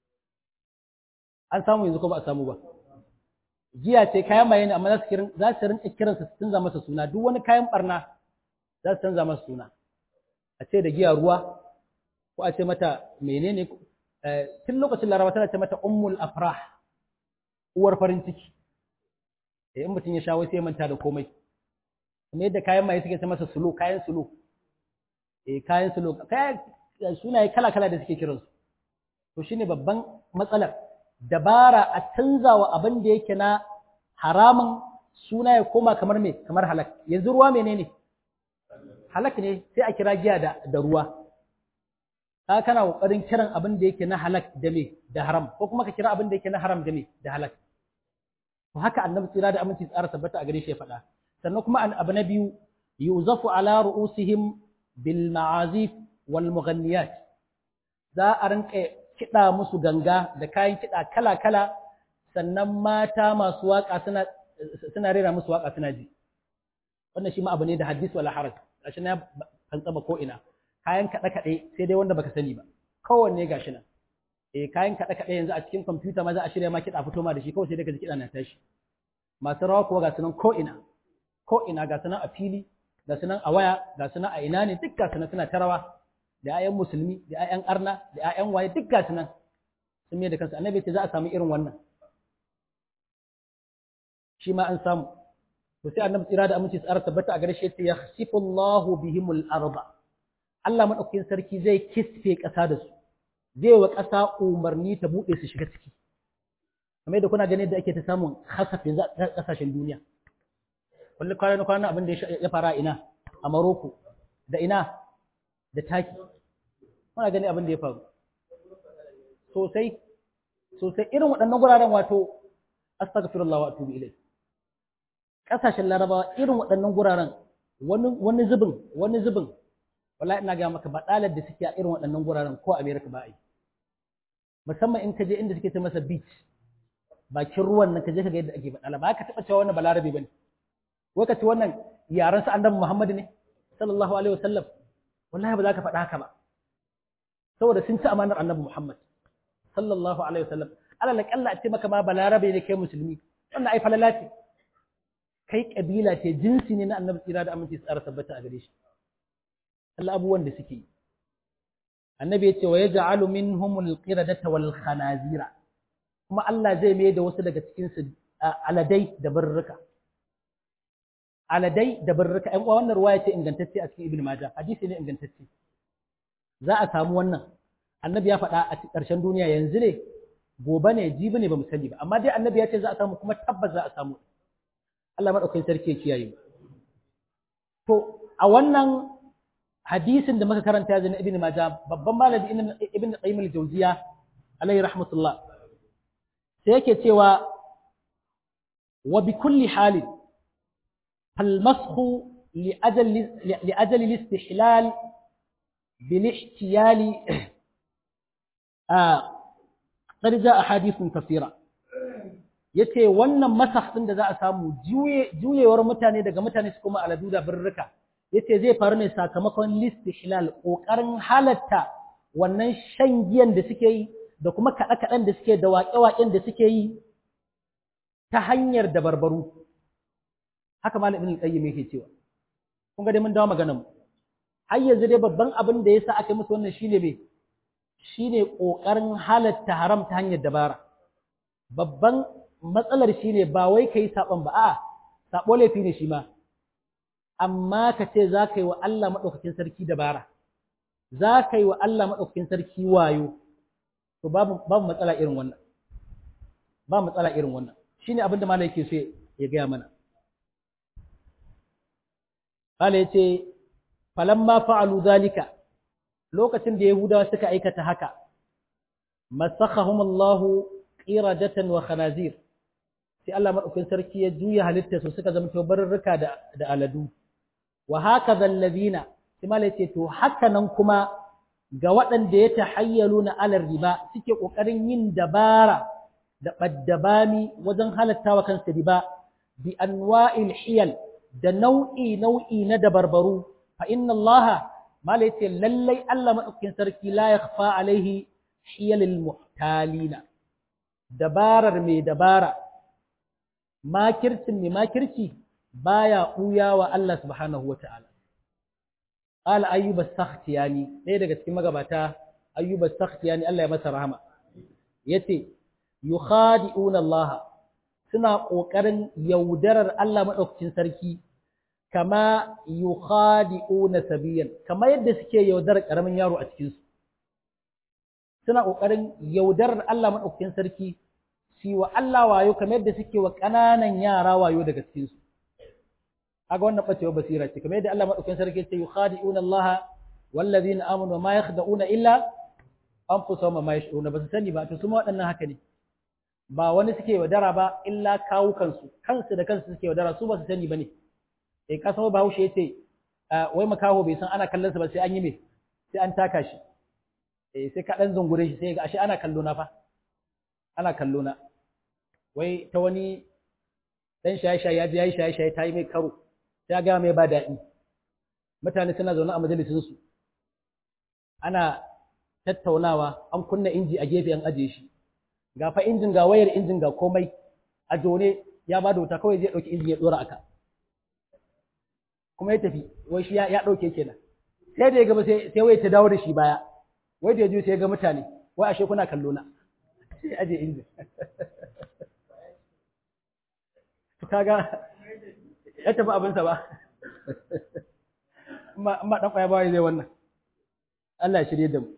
an samu yanzu ko ba a samu ba giya ce kayan maye ne amma za su kiran za su rinka kiransa su canza masa suna duk wani kayan barna za su canza masa suna a ce da giya ruwa ko a ce mata menene tun lokacin laraba tana ce mata ummul afrah uwar farin ciki eh in mutum ya sha wai sai manta da komai kuma yadda kayan maye suke ce masa sulo kayan sulo eh kayan sulo kayan sunaye kala kala da suke kiransu to shine babban matsalar dabara a canzawa abin da yake na haramun suna ya koma kamar me kamar halak yanzu ruwa menene halak ne sai a kira giya da, da ruwa ka kana kokarin kiran abin da yake na halak da me da haram ko kuma ka kira abin da yake na haram da me da halak to haka annabi tsira da aminci tsara tabbata a gare shi ya faɗa sannan kuma abu na biyu yuzafu ala ru'usihim bil ma'azif wal mughanniyat za a rinka kiɗa musu ganga da kayan kiɗa kala-kala sannan mata masu waƙa suna suna rera musu waƙa suna ji wannan shi ma abu ne da hadis wala haraj gashi na kan tsaba ko ina kayan kaɗe kaɗe sai dai wanda baka sani ba kowanne gashi nan eh kayan kaɗe kaɗe yanzu a cikin kwamfuta ma za a shirya ma kiɗa fito ma da shi kawai sai dai ka ji kiɗa na tashi masu rawa kuwa ga sunan ko ina ko ina ga sunan a fili ga sunan a waya ga sunan a ina ne duk ga sunan suna ta rawa da 'ya'yan musulmi da 'ya'yan arna da 'ya'yan waye duk ga sunan sun mai da kansu annabi ce za a samu irin wannan shi ma an samu to sai annabi tsira da aminci tsara tabbata a gare shi yace yakhsifu Allahu bihimul arda Allah madaukakin sarki zai kisfe ƙasa da su zai wa ƙasa umarni ta buɗe su shiga ciki kamar yadda kuna ganin da ake ta samun hasafin ƙasashen duniya kullum kwana kwana abin da ya fara ina a Maroko da ina da taki muna gani abin da ya faru sosai sosai irin waɗannan guraren wato astaghfirullah wa atubu ilai ƙasashen larabawa irin waɗannan guraren wani wani zubin wani zubin wallahi ina ga maka badalar da suke a irin waɗannan guraren ko America ba ai musamman in ka je inda suke ta masa beach bakin ruwan nan ka je ka ga yadda ake badala ba ka taɓa cewa wannan balarabe bane wai ka ce wannan yaran sa annabi Muhammad ne sallallahu alaihi wasallam wallahi ba za ka faɗa haka ba saboda sun ci amanar annabi Muhammad sallallahu alaihi wasallam alal kalla a ce maka ma balarabe ne kai musulmi wannan ai falala ce kai kabila ce jinsi ne na annabi tsira da aminci tsara tabbata a gare shi Allah abubuwan da suke annabi yace wa yaj'alu minhumul qiradata wal khanazira kuma Allah zai mai da wasu daga cikin su aladai da barruka aladai da barruka ɗan uwa wannan ruwaya ce ingantacce a cikin ibn majah hadisi ne ingantacce za a samu wannan annabi ya faɗa a ƙarshen duniya yanzu ne gobe ne jibi ne ba mu sani ba amma dai annabi ya ce za a samu kuma tabbas za a samu Allah madaukakin sarki ya kiyaye to a wannan hadisin da muka karanta ya zana ibn majah babban malami ibn qayyim al-jawziya alayhi rahmatullah sai yake cewa wa bi kulli halin فالمسخ لأجل لأجل الاستحلال بالاحتيال آه قد جاء أحاديث كثيرة yace wannan masakh din da za a samu juyewar mutane daga mutane su kuma aladu da birrika yace zai faru ne sakamakon listihlal kokarin halatta wannan shan giyan da suke yi da kuma kaɗe kaɗen da suke da waƙe-waƙen da suke yi ta hanyar da barbaru haka malam ibn al-qayyim yake cewa kun ga dai mun dawo maganar mu har yanzu dai babban abin da yasa aka musu wannan shine me shine kokarin halatta haram ta hanyar dabara babban matsalar shine ba wai kai saban ba a sabo laifi ne shi ma amma ka ce za ka yi wa Allah madaukakin sarki dabara za ka yi wa Allah madaukakin sarki wayo to babu babu matsala irin wannan ba matsala irin wannan shine abin da malai yake so ya gaya mana Kala ya ce, falamma fa'alu zalika, lokacin da Yahudawa suka aikata haka, masakahum Allahu ƙirajatan wa khanazir, sai Allah maɗaukin sarki ya juya halitta su suka zama barurruka da aladu. Wa haka zallazina, sai malai ce to haka nan kuma ga waɗanda ya tahayyalu na alar riba suke ƙoƙarin yin dabara da ɓaddabami wajen halatta wa kansu riba bi anwa'il hiyal da nau'i nau'i na dabarbaru fa inna allaha malai ce lallai Allah madaukakin sarki la yakhfa alaihi hiyalil muhtalina dabarar mai dabara makircin mai makirci baya ɓuya wa Allah subhanahu wa ta'ala. Ƙala ayyuba sakhtiyani ɗaya daga cikin magabata ayyuba sakhtiyani Allah ya masa rahama. Ya ce, Yukhadi'una Allah suna ƙoƙarin yaudarar Allah maɗaukacin sarki kama yukhadi'una sabiyan kama yadda suke yaudarar ƙaramin yaro a cikinsu. Suna ƙoƙarin yaudarar Allah maɗaukacin sarki su wa Allah wayo kamar yadda suke wa ƙananan yara wayo daga cikinsu. kaga wannan bacewa basira ce kamar yadda Allah madaukakin sarki ya ce yukhadi'una Allah wallazina amanu ma yakhda'una illa anfusahum ma yash'uruna ba su sani ba to su ma waɗannan haka ne ba wani suke wadara ba illa kawu kansu kansu da kansu suke wadara su ba su sani bane eh kasan Bahaushe yace wai makaho bai san ana kallon sa ba sai an yi me sai an taka shi eh sai ka dan zungure shi sai ga ashe ana kallo na fa ana kallo na wai ta wani dan shaye-shaye ya ji yayi shaye-shaye ta yi mai karo ya gaya mai ba daɗi mutane suna zaune a majalisinsu ana tattaunawa an kunna inji a gefe an ajiye shi ga fa injin ga wayar injin ga komai a jone ya ba da wuta kawai zai ɗauki injin ya ɗora aka kuma ya tafi wai shi ya ɗauke kenan sai da ya gaba sai wai ta dawo da shi baya wai da ya je sai ya ga mutane wai ashe kuna kallo na sai aje injin kaga ya tafi abinsa ba amma ɗan ƙwaya ba zai wannan Allah ya shirye da mu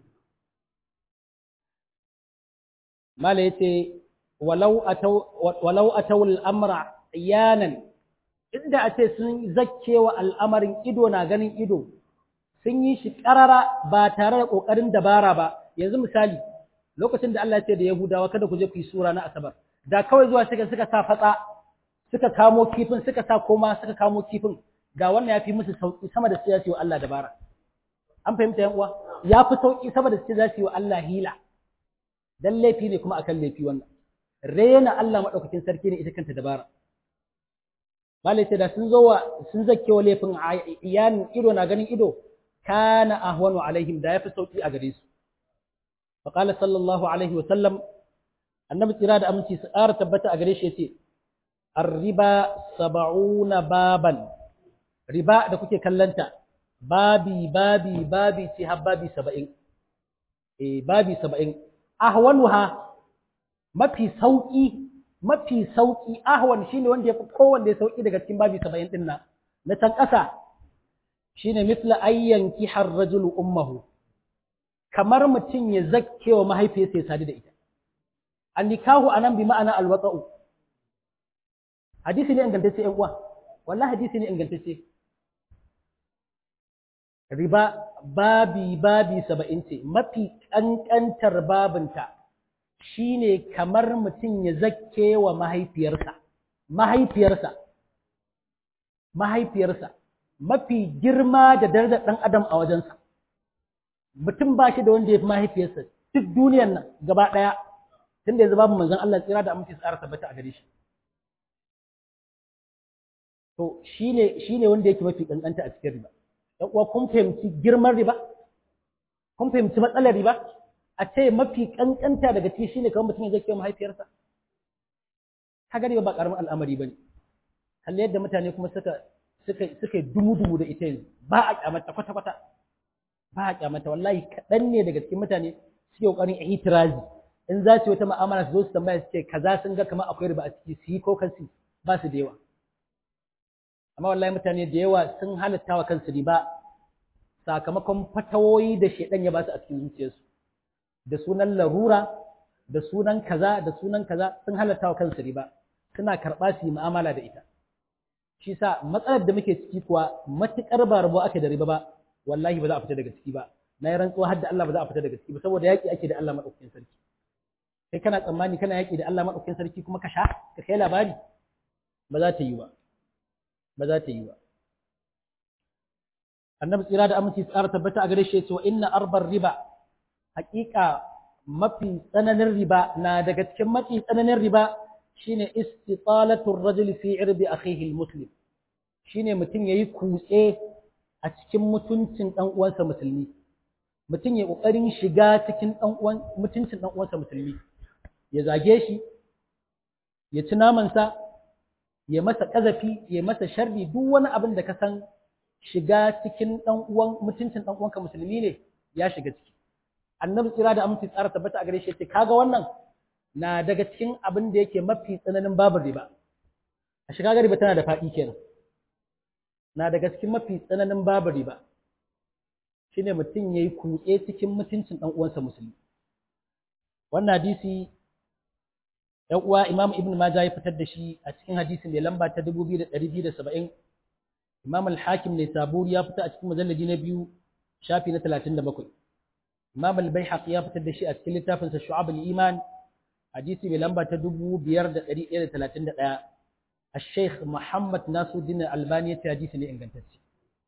mala ya ce walau a tawul amra yanan inda a ce sun zakke wa al'amarin ido na ganin ido sun yi shi ƙarara ba tare da ƙoƙarin dabara ba yanzu misali lokacin da Allah ya ce da Yahudawa kada ku je ku yi sura na Asabar da kawai zuwa suka suka sa fatsa suka kamo kifin suka sa koma suka kamo kifin ga wannan ya fi musu sauki sama da su ya wa Allah dabara an fahimta yan uwa ya fi sauki sama da su za su yi wa Allah hila dan laifi ne kuma akan laifi wannan rena Allah madaukakin sarki ne ita kanta dabara malai ce da sun zo wa sun zakke wa laifin iyan ido na ganin ido kana ahwanu alaihim da yafi sauki a gare su fa qala sallallahu alaihi wa sallam annabi tsira da aminci su ƙara tabbata a gare shi yace arriba saba'una baban riba da kuke kallanta babi babi babi ce har babi saba'in eh babi saba'in ahwanuha mafi sauki mafi sauki ahwan shine wanda yafi kowanne sauki daga cikin babi saba'in din nan na can ƙasa shine mithla ayyan kihar rajulu ummuhu kamar mutum ya zakke wa mahaifiyarsa ya sadu da ita annikahu anan bi ma'ana alwata'u hadisi ne ingantacce ƴan uwa wallahi hadisi ne ingantacce riba babi babi saba'in ce mafi ƙanƙantar babinta shine kamar mutum ya zakke wa mahaifiyarsa mahaifiyarsa mahaifiyarsa mafi girma da darajar ɗan adam a wajensa mutum ba shi da wanda ya fi mahaifiyarsa duk duniyar nan gaba ɗaya tunda yanzu babu manzon Allah tsira da aminci tsara tabbata a gare shi to shine shine wanda yake mafi kankanta a cikin riba dan uwa kun fahimci girman riba kun fahimci matsalar riba a ce mafi kankanta daga ciki shine kamar mutum zai kai mahaifiyarsa kaga riba ba karamin al'amari bane kalle yadda mutane kuma suka suka suka dumu dumu da ita yanzu ba a kyamata kwata kwata ba a kyamata wallahi kaɗan ne daga cikin mutane suke kokarin itirazi in za su yi wata mu'amala su zo su tambaya su ce kaza sun ga kamar akwai riba a ciki su yi ko kansu ba su da yawa amma wallahi mutane da yawa sun halatta wa kansu riba sakamakon fatawoyi da shedan ya ba su a cikin zuciyarsu da sunan larura da sunan kaza da sunan kaza sun halatta wa kansu riba suna karɓa su yi mu'amala da ita shi sa matsalar da muke ciki kuwa matuƙar ba rabo ake da riba ba wallahi ba za a fita daga ciki ba na yi rantsuwa har da Allah ba za a fita daga ciki ba saboda yaƙi ake da Allah maɗaukakin sarki kai kana tsammani kana yaƙi da Allah maɗaukakin sarki kuma ka sha ka kai labari ba za ta yi ba ba za ta yi ba annabi tsira da aminci tsara tabbata a gare shi cewa inna arbar riba haƙiƙa mafi tsananin riba na daga cikin mafi tsananin riba shine istitalatu rajuli fi irbi akhihi almuslim shine mutum yayi kutse a cikin mutuncin dan uwansa musulmi mutum ya kokarin shiga cikin dan uwan mutuncin dan uwansa musulmi ya zage shi ya ci namansa ya masa kazafi ya masa sharri duk wani abin da ka san shiga cikin dan uwan mutuncin dan uwanka musulmi ne ya shiga ciki annabi tsira da aminci tsara tabbata a gare shi ce kaga wannan na daga cikin abin da yake mafi tsananin babu riba a shiga riba tana da faɗi kenan na daga cikin mafi tsananin babu riba shine mutum yayi kutse cikin mutuncin dan uwansa musulmi wannan hadisi ‘yan uwa Imam Ibn Majah ya fitar da shi a cikin hadisin mai lamba ta 2270 Imam Al-Hakim ne Saburi ya fita a cikin mujalladi na biyu shafi na 37 Imam Al-Baihaqi ya fitar da shi a cikin littafin sa Shu'ab al-Iman hadisi mai lamba ta 5131 Al-Sheikh Muhammad Nasiruddin Albani ya ce hadisi ne ingantacce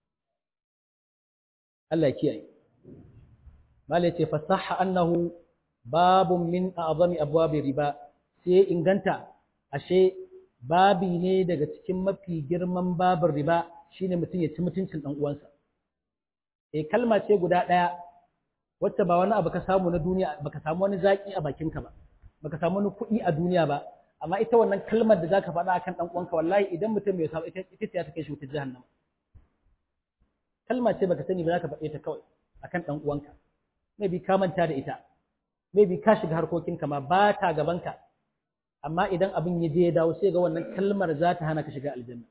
Allah ya kiyaye Malai ce fasaha annahu babun min a'zami abwabi riba sai inganta ashe babi ne daga cikin mafi girman babin riba shine mutum ya ci mutuncin dan uwansa eh kalma ce guda daya wacce ba wani abu ka samu na duniya baka samu wani zaki a bakinka ba baka samu wani kuɗi a duniya ba amma ita wannan kalmar da zaka faɗa akan dan uwanka wallahi idan mutum bai samu ita ita ce ta kai shi wutar jahannama kalma ce baka sani ba zaka faɗe ta kawai akan dan uwanka maybe ka manta da ita maybe ka shiga harkokinka ma ba ta gabanka amma idan abin ya je ya dawo sai ga wannan kalmar za ta hana ka shiga aljanna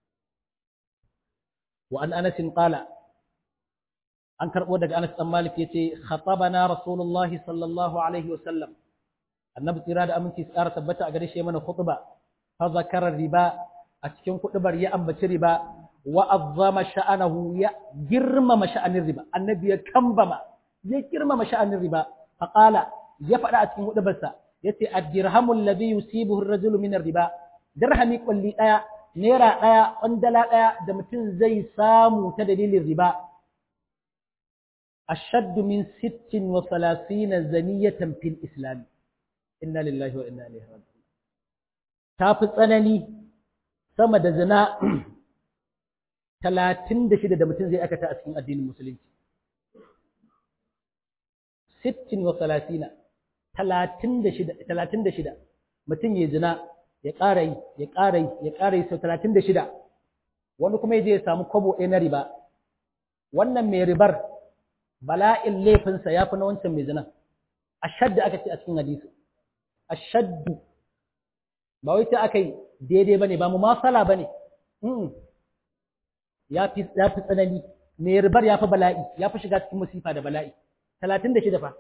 wa an anas qala an karbo daga Anas dan Malik yace khatabana rasulullahi sallallahu alaihi wa sallam annabi tsira da aminci tsara tabbata a gare shi mana khutba fa zakara riba a cikin kudubar ya ambaci riba wa azzama sha'anahu ya girmama sha'anin riba annabi ya kambama ya girmama sha'anin riba fa qala ya faɗa a cikin kudubarsa yace ad-dirhamul ladhi yusibuhu ar-rajulu min ar-riba dirhami kulli daya naira daya kwandala daya da mutum zai samu ta dalilin riba ashaddu min 36 zaniyatan fil islam inna lillahi wa inna ilaihi raji'un tafi tsanani sama da zina 36 da mutum zai aikata a cikin addinin musulunci 36 talatin da shida mutum ya zina ya ƙara yi ya ƙara yi ya ƙara yi sau talatin da shida wani kuma ya je ya samu kwabo ɗaya na riba wannan mai ribar bala'in laifinsa ya fi na wancan mai zina ashaddu aka ce a cikin hadisi ashaddu ba wai ta aka yi daidai ba ne ba mu masala ba ne ya fi tsanani mai ribar ya fi bala'i ya fi shiga cikin musifa da bala'i talatin da shida fa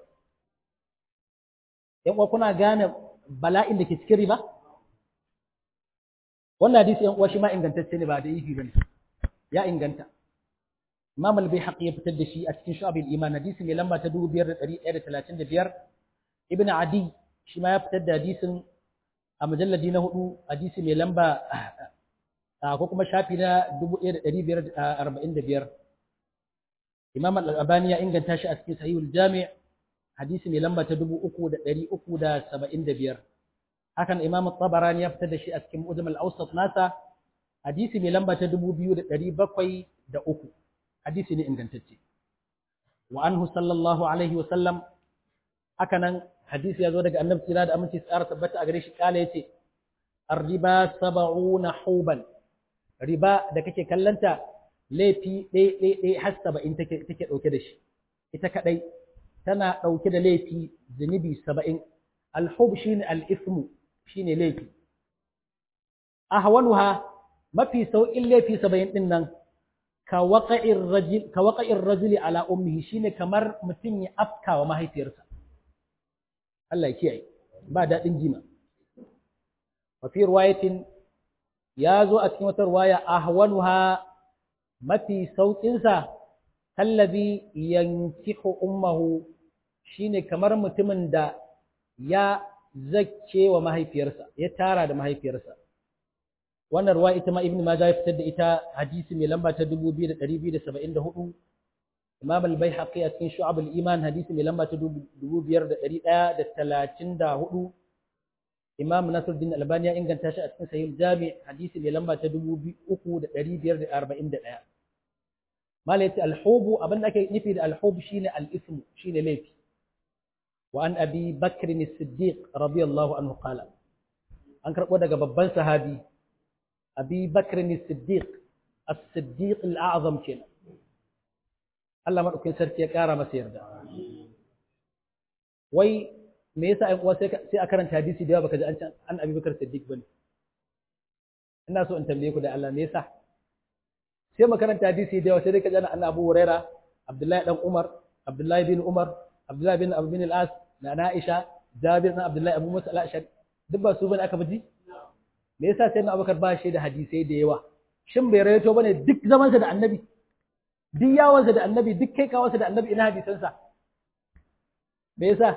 ‘yan uwa kuna gane bala'in da ke cikin riba? Wannan hadisi ‘yan uwa shi ma ingantacce ne ba da ifi ba ne, ya inganta. Imam al-Baihaqi ya fitar da shi a cikin Shu'abul Iman hadisi mai lamba ta 5135 Ibn Adi shi ma ya fitar da hadisin a mujalladi na hudu hadisi mai lamba ko kuma shafi na 1545 Imam al-Albani ya inganta shi a cikin Sahihul Jami' hadisi mai lamba ta dubu uku da ɗari uku da saba'in da biyar hakan imam tabarani ya fitar da shi a cikin mujam al-awsat nasa hadisi mai lamba ta dubu biyu da ɗari bakwai da uku hadisi ne ingantacce wa anhu sallallahu alaihi wa sallam haka nan hadisi ya zo daga annabi tsira da aminci tsara tabbata a gare shi kala yace ar-riba sab'una huban riba da kake kallanta laifi ɗaya ɗaya ɗaya har saba'in take take ɗauke da shi ita kaɗai tana ɗauke da laifi zunubi saba'in alhub shi ne al'ismu shi ne laifi a hawanuha mafi sauƙin laifi saba'in ɗin nan ka waƙa'in rajuli ala ummihi shi ne kamar mutum ya afka wa mahaifiyarsa Allah ya kiyaye ba daɗin jima wafi ruwayatin ya zo a cikin wata ruwaya a hawanuha mafi sauƙinsa kallabi yankihu ummahu shine kamar mutumin da ya zakke wa mahaifiyarsa ya tara da mahaifiyarsa wannan ruwa ita ma ibn majah ya fitar da ita hadisi mai lamba ta 2274 imam al-baihaqi a cikin shu'ab al-iman hadisi mai lamba ta 5134 imam nasiruddin albani ya inganta shi a cikin sahih jami hadisi mai lamba ta 3541 mala yace al-hubu abin da ake nufi da al-hub shine al-ism shine laifi wa an abi bakr as-siddiq radiyallahu anhu qala an karbo daga babban sahabi abi bakr as-siddiq as-siddiq al-a'zam kenan Allah madaukakin sarki ya kara masa yarda wai me yasa ai uwa sai a karanta hadisi da yawa baka ji an an abi bakr as-siddiq bane ina so in tambaye ku da Allah me yasa sai makaranta hadisi da yawa sai dai ka ji an Abu Huraira Abdullahi dan Umar Abdullahi bin Umar Abdullahi bin Abu bin al-As na Aisha Jabir bin Abdullahi Abu Musa al-Ashari duk ba su bane aka ji me yasa sai na Abubakar ba shi da hadisai da yawa shin bai rayato bane duk zaman sa da Annabi duk yawan sa da Annabi duk kai kawansa da Annabi ina hadisan sa me yasa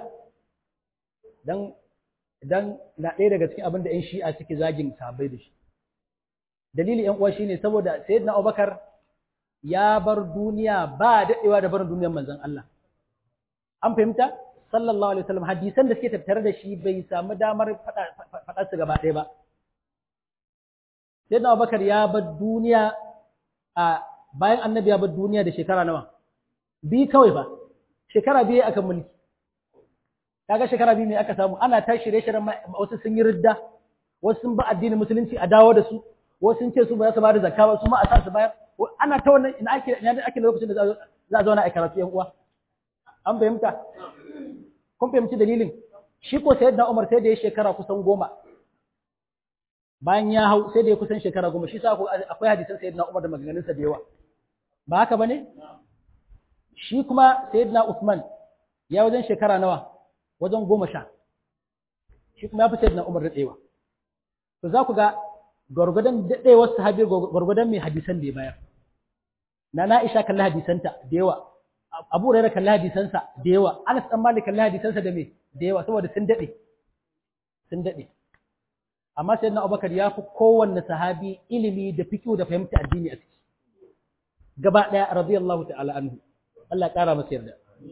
dan dan na ɗaya daga cikin abin da ƴan Shi'a suke zagin sahabbai da shi dalili ƴan uwa shine saboda sayyidina Abubakar ya bar duniya ba daɗewa da barin duniyar manzon Allah an fahimta sallallahu alaihi wasallam hadisan da suke tattare da shi bai samu damar faɗa su gaba ɗaya ba sayyidina Abubakar ya bar duniya a bayan annabi ya bar duniya da shekara nawa bi kawai ba shekara biyu akan mulki kaga shekara biyu ne aka samu ana ta shirye-shiryen wasu sun yi ridda wasu sun ba addinin musulunci a dawo da su wasu sun ce su ba za su ba da zakka ba su ma a sa su bayar ana ta wannan ina ake ina ake lokacin da za a zauna a karatu yan uwa an fahimta kun fahimci dalilin shi ko sayyidina Umar sai da ya shekara kusan goma bayan ya hau sai da ya kusan shekara goma shi sa akwai hadisan sayyidina Umar da maganganunsa da yawa ba haka bane shi kuma sayyidina Usman ya wajen shekara nawa wajen goma sha shi kuma ya fi sayyidina Umar daɗewa to za ku ga gwargwadon daɗewar sahabi gwargwadon mai hadisan da ya bayar na Na'isha kalli hadisanta da yawa Abu Hurairah kalli hadisansa da yawa Anas dan Malik kalli hadisansa da me da yawa saboda sun daɗe sun daɗe amma sayyidina Abubakar ya fi kowanne sahabi ilimi da fiqh da fahimta addini a ciki gaba ɗaya radiyallahu ta'ala anhu Allah ƙara masa yarda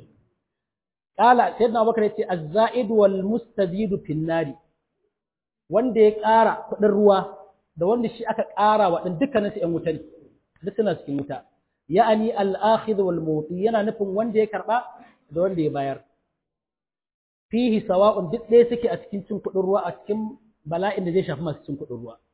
Kala sayyidina Abubakar yace az-za'id wal mustazid fi nari wanda ya ƙara kuɗin ruwa da wanda shi aka ƙara wa din dukkanin su ƴan wuta ne duk suna cikin wuta ya'ani al-akhidh wal muti yana nufin wanda ya karba da wanda ya bayar fihi sawa'un duk ɗaya suke a cikin cin kuɗin ruwa a cikin bala'in da zai shafi masu cin kuɗin ruwa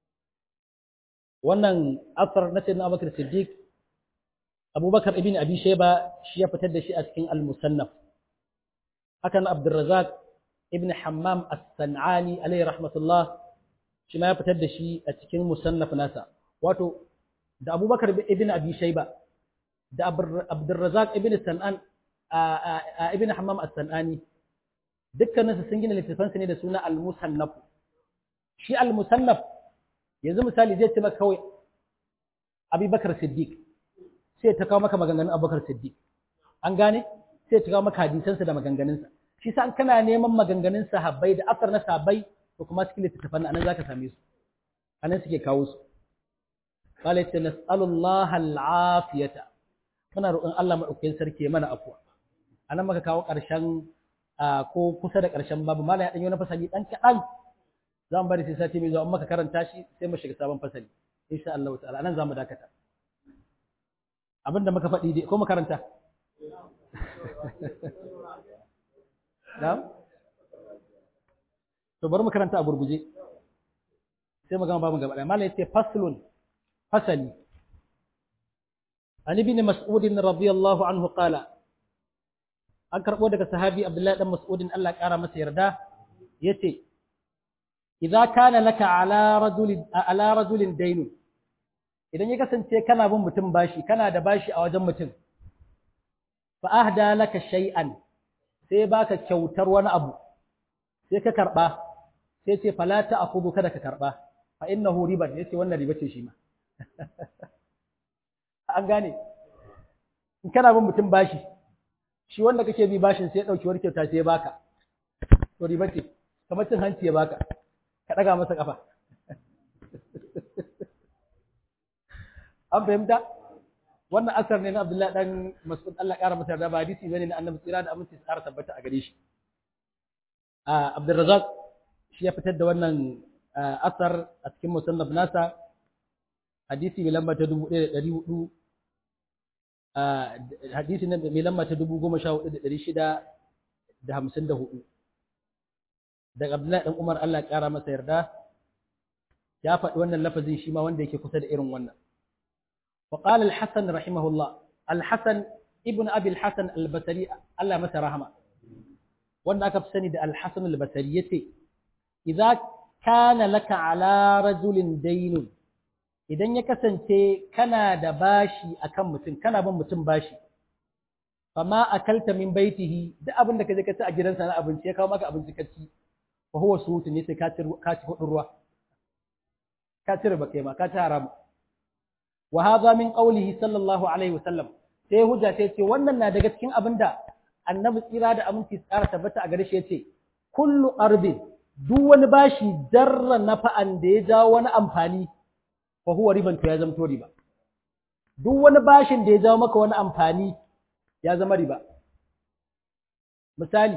wannan asar na sayyidina Abubakar Siddiq Abubakar ibn Abi Shayba shi ya fitar da shi a cikin al-Musannaf hakan Abdurrazzaq ibn Hammam As-San'ani alayhi rahmatullah shi ma ya fitar da shi a cikin musannaf nasa wato da Abubakar ibn Abi Shayba da Abdurrazzaq ibn San'an ibn Hammam As-San'ani dukkanin su sun gina littafan su ne da suna Al-Musannaf shi Al-Musannaf yanzu misali zai ce maka kawai Abubakar Siddiq sai ta kawo maka maganganun Abubakar Siddiq an gane sai ta kawo maka hadisansa da maganganunsa shi sa kana neman maganganun sahabbai da asar na sahabbai to kuma cikin littattafan anan zaka same su anan suke kawo su qala ta nas'alullaha al'afiyata muna roƙon Allah madaukakin sarki mana afwa anan muka kawo ƙarshen ko kusa da ƙarshen babu mala ya danyo na fasali dan kadan zan bari sai sati mai zuwa amma ka karanta shi sai mu shiga sabon fasali insha Allah ta'ala anan zamu dakata abinda muka faɗi dai ko mu karanta Na'am? To bari mu karanta a gurguje. Sai mu gama babu gaba ɗaya. Malam yace faslun fasali. An ibn Mas'ud radiyallahu anhu qala An karbo daga sahabi Abdullahi dan Mas'ud Allah ya kara masa yarda yace Idza kana laka ala rajulin ala rajulin daynun Idan ya kasance kana bin mutum bashi kana da bashi a wajen mutum fa ahda laka shay'an sai baka kyautar wani abu sai ka karba sai ce fala ta akudu kada ka karba fa innahu riba yace wannan riba ce shi ma an gane in kana bin mutum bashi shi wanda kake bi bashin sai ya dauki wani kyauta sai ya baka to riba ce kamar cin hanci ya baka ka daga masa kafa an fahimta wannan asar ne na Abdullahi dan Mas'ud Allah ƙara masa yarda ba hadisi bane na Annabi tsira da aminci tsara tabbata a gare shi a Abdurrazzaq shi ya fitar da wannan asar a cikin musannaf nasa hadisi mai lamba ta 1400 hadisi nan mai lamba ta 14654 daga Abdullahi dan Umar Allah ya ƙara masa yarda ya faɗi wannan lafazin shi ma wanda yake kusa da irin wannan وقال الحسن رحمه الله الحسن ابن أبي الحسن البصري الله متى رحمه وانا أكف سند الحسن البصري يتي إذا كان لك على رجل دين idan ya kasance kana da bashi akan mutum kana bin mutum bashi fama akalta min baitihi duk abin da kaje ka ci a gidansa na abinci ya kawo maka abinci ka ci fa huwa sutu ne sai ka ci ka ci hudun ruwa ka ci riba kai ma ka ci haramu wa hadha min qawlihi sallallahu alaihi wasallam sai hujja sai ce wannan na daga cikin abinda annabi tsira da aminci tsara tabbata a gare shi yace kullu qarbin duk wani bashi darra nafa'an da ya jawo wani amfani fa huwa riban to ya zama to riba duk wani bashin da ya jawo maka wani amfani ya zama riba misali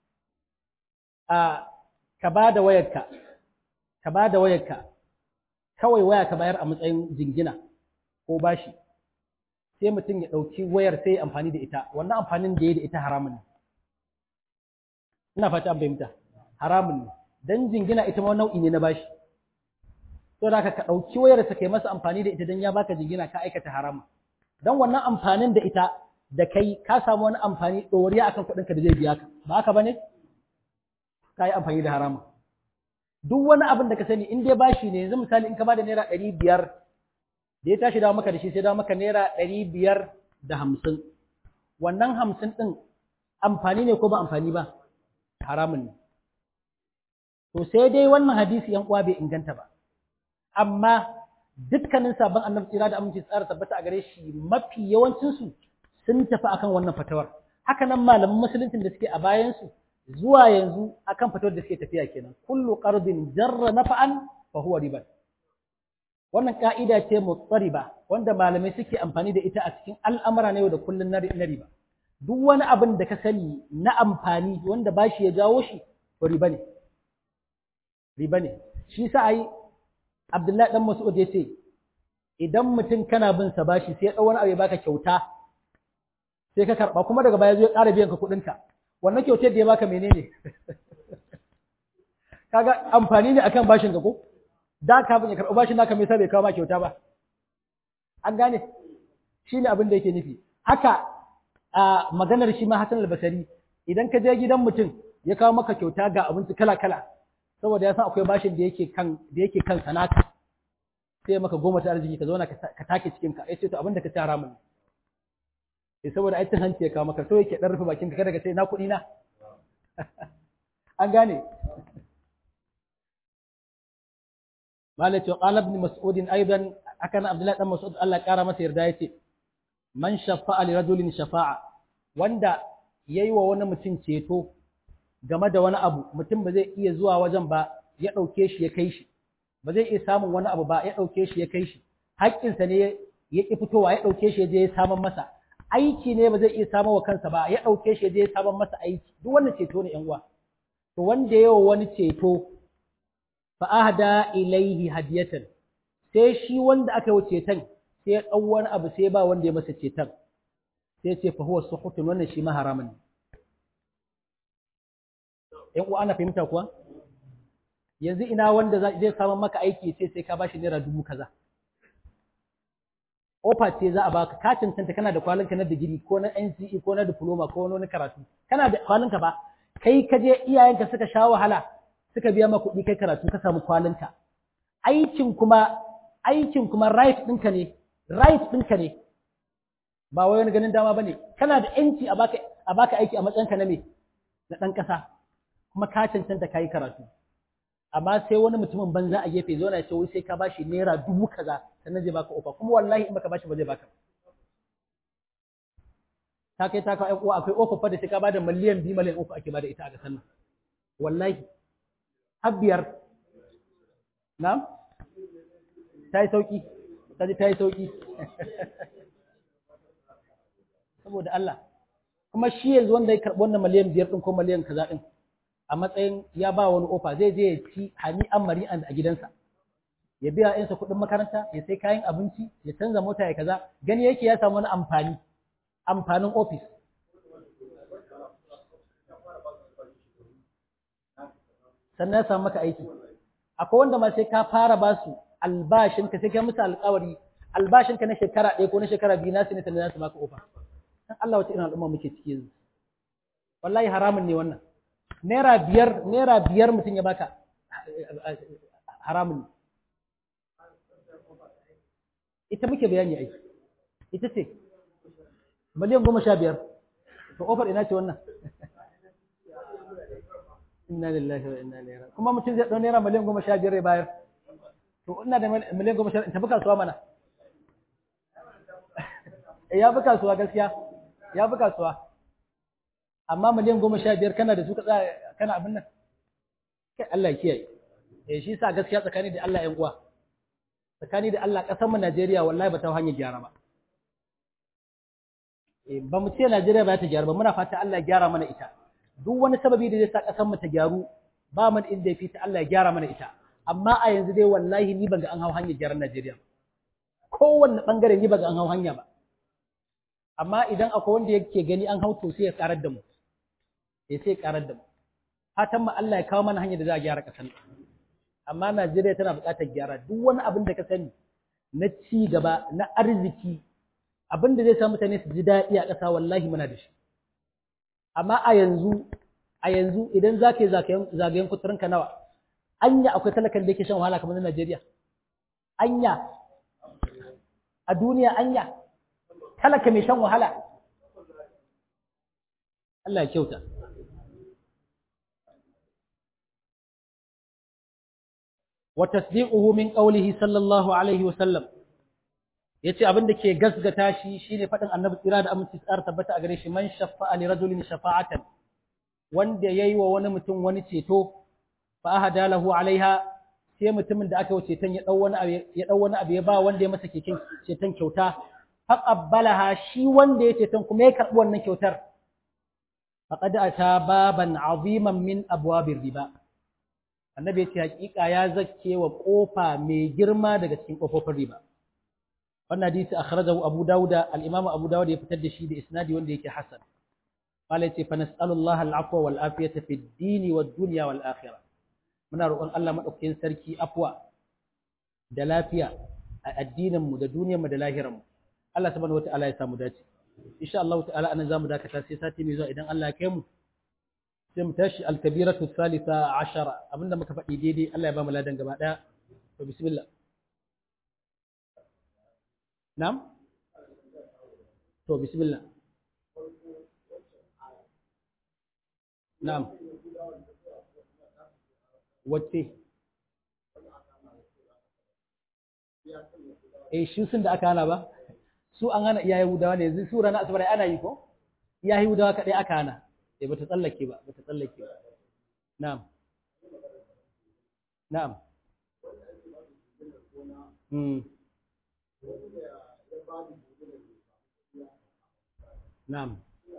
a ka ba da wayarka ka ba da wayarka kawai waya ka bayar a matsayin jingina ko bashi sai mutum ya ɗauki wayar sai amfani da ita wannan amfanin da ya da ita haramun ne ina fata an fahimta haramun ne dan jingina ita ma nau'i ne na bashi to da ka ɗauki wayar sa kai masa amfani da ita dan ya baka jingina ka aikata haramun dan wannan amfanin da ita da kai ka samu wani amfani ɗoriya akan kuɗin ka da zai biya ka ba haka bane ka yi amfani da haramun duk wani abin da ka sani in dai bashi ne yanzu misali in ka bada naira ɗari biyar da ya tashi dawo maka da shi sai dawo maka naira ɗari biyar da hamsin wannan hamsin ɗin amfani ne ko ba amfani ba haramun ne to sai dai wannan hadisi yan uwa bai inganta ba amma dukkanin sabon annabi tsira da aminci tsara tabbata a gare shi mafi yawancinsu sun tafi akan wannan fatawar haka nan malaman musuluncin da suke a bayansu zuwa yanzu akan fatawar da suke tafiya kenan kullu qardin jarra nafa'an fa huwa riba wannan ka'ida ce mutsariba wanda malamai suke amfani da ita a cikin al'amura na yau da kullun na riba duk wani abin da ka sani na amfani wanda bashi ya jawo shi to riba ne riba ne shi sa ai Abdullahi dan Mas'ud ya ce idan mutum kana bin sa bashi sai ya dau wani abu ya baka kyauta sai ka karba kuma daga baya zo ya ƙara biyan ka kuɗin ka wannan kyautar da ya baka menene kaga amfani ne akan bashin ka ko da ka bin ya karɓi bashin naka me yasa bai kawo ma kyauta ba an gane shine abin da yake nufi haka a maganar shi ma Hassan al-Basri idan ka je gidan mutum ya kawo maka kyauta ga abinci kala kala saboda ya san akwai bashin da yake kan da yake kan sanaka sai maka goma ta arziki ka zauna ka take cikin ka yace to abin da ka ci haramun ne saboda ai hanci ya kawo maka so yake dan rufe bakin ka kada ka ce na kuɗi na an gane malai ce qala ibn mas'ud aidan akan abdullahi dan mas'ud Allah ya kara masa yarda yace man shafa'a li rajulin shafa'a wanda yayi wa wani mutum ceto game da wani abu mutum ba zai iya zuwa wajen ba ya ɗauke shi ya kai shi ba zai iya samun wani abu ba ya ɗauke shi ya kai shi haƙƙinsa ne ya ƙi fitowa ya ɗauke shi ya je ya saman masa aiki ne ba zai iya samun wa kansa ba ya ɗauke shi ya je ya saman masa aiki duk wannan ceto ne ƴan uwa to wanda yawa wani ceto fa ahda ilaihi hadiyatan sai shi wanda aka yi ceton sai ya ɗau wani abu sai ba wanda ya masa ceton sai ce fa huwa suhutun wannan shi ma haramun ne ‘yan uwa ana fahimta kuwa? Yanzu ina wanda zai samun maka aiki sai sai ka bashi naira dubu kaza. Ofa ce za a baka ka cancanta kana da kwalinka na digiri ko na NCE ko na diploma ko wani karatu. Kana da kwalinka ba, kai ka je iyayenka suka sha wahala suka biya maka kuɗi kai karatu ka samu kwalinka. Aikin kuma aikin kuma right ɗinka ne, right ɗinka ne. Ba wai wani ganin dama bane. Kana da ‘yanci a baka a baka aiki a matsayinka na me? Na ɗan ƙasa. kuma ka cancanta ka yi karatu amma sai wani mutumin banza a gefe zo na ce wai sai ka bashi naira dubu kaza sannan zai baka ofa kuma wallahi in baka bashi ba zai baka ta kai ta kawo uwa akwai ofa fa da sai ka bada miliyan biyu miliyan uku ake bada ita a ƙasar nan wallahi har biyar na ta yi sauki kaji ta yi sauki saboda Allah kuma shi yanzu wanda ya karɓi wannan miliyan biyar ɗin ko miliyan kaza ɗin a matsayin ya ba wani ofa zai je ya ci hani an mari a gidansa ya biya yansa kuɗin makaranta ya sai kayan abinci ya canza mota ya kaza gani yake ya samu wani amfani amfanin ofis sannan ya samu maka aiki akwai wanda ma sai ka fara ba su albashinka sai ka musu alƙawari albashinka na shekara ɗaya ko na shekara biyu nasu ne sannan za su baka ofa dan Allah wace irin al'umma muke ciki yanzu wallahi haramun ne wannan naira biyar naira biyar mutum ya baka haramun ne ita muke bayani aiki ita ce miliyan goma sha biyar to ofar ina ce wannan inna lillahi wa inna ilaihi raji'un kuma mutum zai ɗau naira miliyan goma sha biyar ya bayar to ina da miliyan goma sha in tafi kasuwa mana ya fi kasuwa gaskiya ya fi kasuwa amma miliyan goma sha biyar kana da su ka tsaya kana abin nan kai Allah ya kiyaye eh shi sa gaskiya tsakani da Allah ƴan uwa tsakani da Allah ƙasar mu Najeriya wallahi ba ta hanyar gyara ba eh ba mu ce Najeriya ba ta gyara ba muna fata Allah ya gyara mana ita duk wani sababi da zai sa ƙasar mu ta gyaru ba mu inda ya fi ta Allah ya gyara mana ita amma a yanzu dai wallahi ni ban ga an hau hanyar gyaran Najeriya kowanne bangare ni ban ga an hau hanya ba amma idan akwai wanda yake gani an hau to sai ya karar da mu sai sai karar da mu fatan mu Allah ya kawo mana hanyar da za a gyara ƙasar amma Najeriya tana buƙatar gyara duk wani abin da ka sani na ci gaba na arziki abin da zai sa mutane su ji daɗi a ƙasa wallahi muna da shi amma a yanzu a yanzu idan za ka yi zagayen kuturinka nawa anya akwai talakan da yake shan wahala kamar na Najeriya anya a duniya anya talaka mai shan wahala Allah ya kyauta wa tasdiquhu min qawlihi sallallahu alaihi wa sallam yace abin da ke gasgata shi shine fadin annabi tsira da aminci tsar tabbata a gare shi man shafa'a li rajulin shafa'atan wanda yayi wa wani mutum wani ceto fa ahada lahu alaiha sai mutumin da aka wuce tan ya dau wani abu ya dau wani abu ya ba wanda ya masa keken ceton kyauta faqabbalaha shi wanda ya ceton kuma ya karbi wannan kyautar faqad ata baban aziman min abwabir riba annabi ya ce hakika ya zakke wa kofa mai girma daga cikin kofofin riba wannan hadisi akhrajahu abu dauda al-imam abu dauda ya fitar da shi da isnadi wanda yake hasan qala yace fa nas'alullaha al-afwa wal afiyata fid dini wad dunya wal akhirah muna roƙon Allah madaukakin sarki afwa da lafiya a addinin mu da duniyar mu da lahirar mu Allah subhanahu wataala ya samu dace insha Allah ta'ala anan zamu dakata sai sati mai zuwa idan Allah ya kai mu sai mu tashi al-kabiratu thalitha ashara abinda muka faɗi daidai Allah ya ba mu ladan gaba daya to bismillah na'am to bismillah na'am wacce eh shi sun da aka hana ba su an hana iya yahudawa ne yanzu su ranar asabar ana yi ko iya yahudawa kaɗai aka hana eh bata tsallake ba bata tsallake ba na'am na'am hmm na'am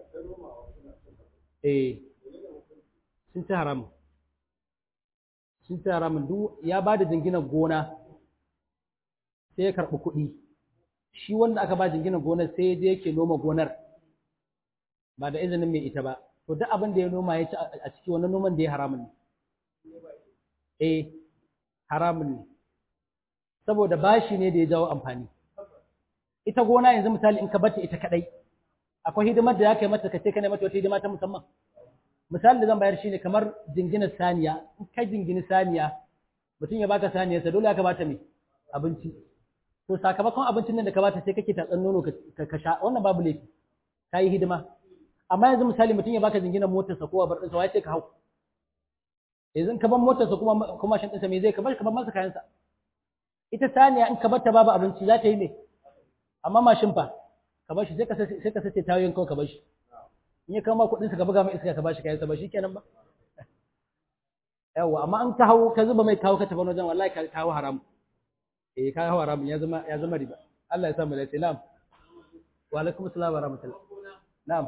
eh sun ci haramun sun ci haramun duk ya ba da jinginar gona sai ya karɓi kuɗi shi wanda aka ba jinginar gonar sai ya je yake noma gonar ba da izinin mai ita ba to duk abin da ya noma ya ci a ciki wannan noman da ya haramun ne eh haramun ne saboda bashi ne da ya jawo amfani ita gona yanzu misali in ka bata ita kadai akwai hidimar da ya kai mata kace kana mata wata hidima ta musamman misali da zan bayar shine kamar jinginar saniya in ka jingini saniya mutum ya baka saniya sa dole aka bata me abinci to sakamakon abincin nan da ka bata sai kake tatsan nono ka sha wannan babu laifi yi hidima amma yanzu misali mutum ya baka jinginar motarsa ko abar ɗinsa wai sai ka hau yanzu ka ban motarsa kuma kuma shan ɗinsa me zai ka bar ka bar masa kayansa ita saniya in ka bar ta babu abinci za ta yi ne amma mashin fa ka bar shi sai ka sai ka sace tayoyin kawai ka bar shi in ya kama kuɗin sa ka buga mai iska ka bashi kayansa ba shikenan ba yawa amma an ka hawo ka zuba mai kawo ka tafi wajen wallahi ka kawo haram eh ka hawa haramun ya zama ya zama riba Allah ya sa mu dace na'am wa alaikum assalam wa rahmatullah na'am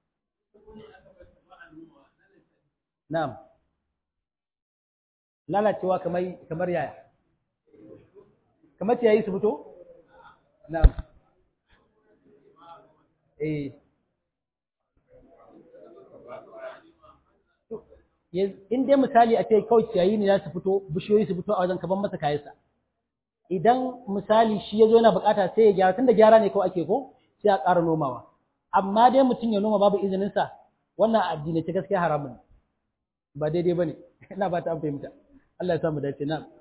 na'am lalacewa kamar kamar yaya kamar ciyayi su fito na'am eh in dai misali a ce kawai ciyayi ne za su fito bishiyoyi su fito a wajen kaban masa kayansa idan misali shi ya zo yana bukata sai ya gyara tunda gyara ne kawai ake ko sai a ƙara nomawa amma dai mutum ya noma babu izininsa wannan addini ce gaskiya haramun ba daidai ba ne ina ba ta an fahimta Allah ya samu dace na'am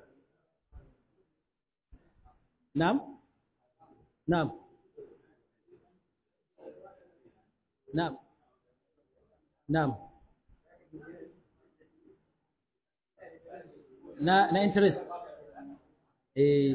na'am na'am na'am na'am na na interest eh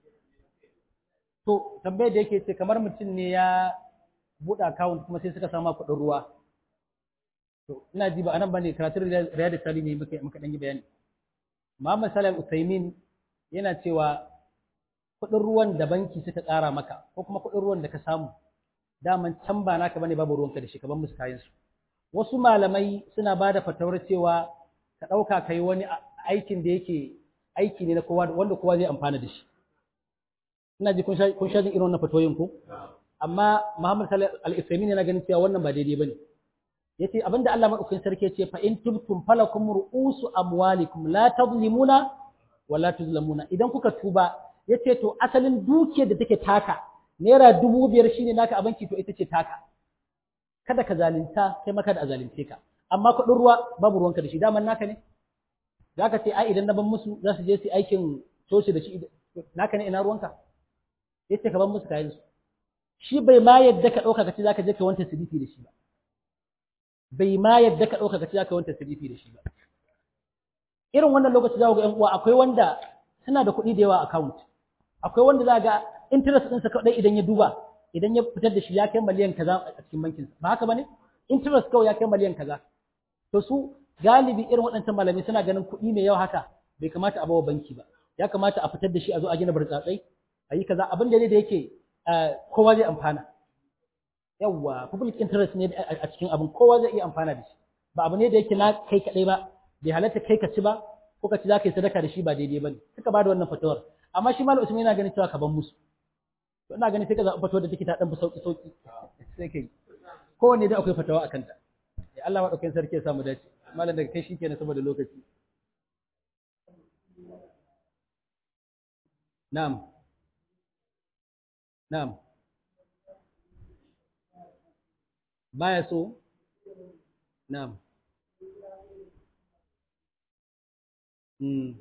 to tambayar da yake ce kamar mutum ne ya buɗe account kuma sai suka samu kuɗin ruwa to ina ji ba anan bane karatun riyadu sali ne muka muka dan yi bayani Muhammad Salim Usaimin yana cewa kuɗin ruwan da banki suka ƙara maka ko kuma kuɗin ruwan da ka samu daman can ba naka bane babu ruwanka da shi ka bar musu kayan su wasu malamai suna ba da fatawar cewa ka ɗauka ka yi wani aikin da yake aiki ne na kowa wanda kowa zai amfana da shi ina ji kun sha jin irin wannan fatoyin ko amma Muhammad Salih Al-Uthaymeen yana ganin cewa wannan ba daidai bane yace abinda Allah madaukakin sarki yace fa in tubtum falakum ru'usu amwalikum la tadhlimuna wa la tuzlamuna idan kuka tuba yace to asalin dukiyar da take taka naira dubu biyar shine naka a banki to ita ce taka kada ka zalunta kai maka da a zalunce ka amma kuɗin ruwa babu ruwanka da shi daman naka ne za ka ce ai idan na ban musu za su je su aikin coci da shi naka ne ina ruwanka ya ce ka ban musu kayan su shi bai ma yadda ka ɗauka ka ce za ka je ka wanta silifi da shi ba bai ma yadda ka ɗauka ka ce za ka wanta silifi da shi ba irin wannan lokaci za ku ga ƴan uwa akwai wanda suna da kuɗi da yawa account akwai wanda za ga interest ɗinsa kaɗai idan ya duba idan ya fitar da shi ya kai miliyan kaza a cikin bankinsa ba haka ba ne interest kawai ya kai miliyan kaza to su galibi irin waɗancan malamai suna ganin kuɗi mai yawa haka bai kamata a bawa banki ba ya kamata a fitar da shi a zo a gina burtsatsai a yi kaza abin da ne da yake kowa zai amfana yawwa public interest ne a cikin abin kowa zai iya amfana da shi ba abu ne da yake na kai kaɗai ba bai halatta kai ka ci ba ko ka ci za ka yi sadaka da shi ba daidai ba ne suka ba da wannan fatawar amma shi malam usman yana ganin cewa ka ban musu to ina ganin sai ka zaɓi fatawar da take ta ɗan fi sauƙi sauƙi sai ka yi kowanne dai akwai fatawa a kanta Allah maɗaukakin sarki ya samu dace malam daga kai shi kenan saboda lokaci na'am na'am baya so na'am mm.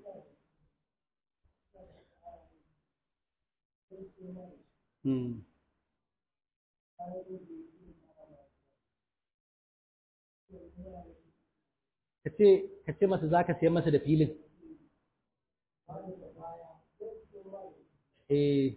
Mm. ka ce masa za ka siyan masa da filin eh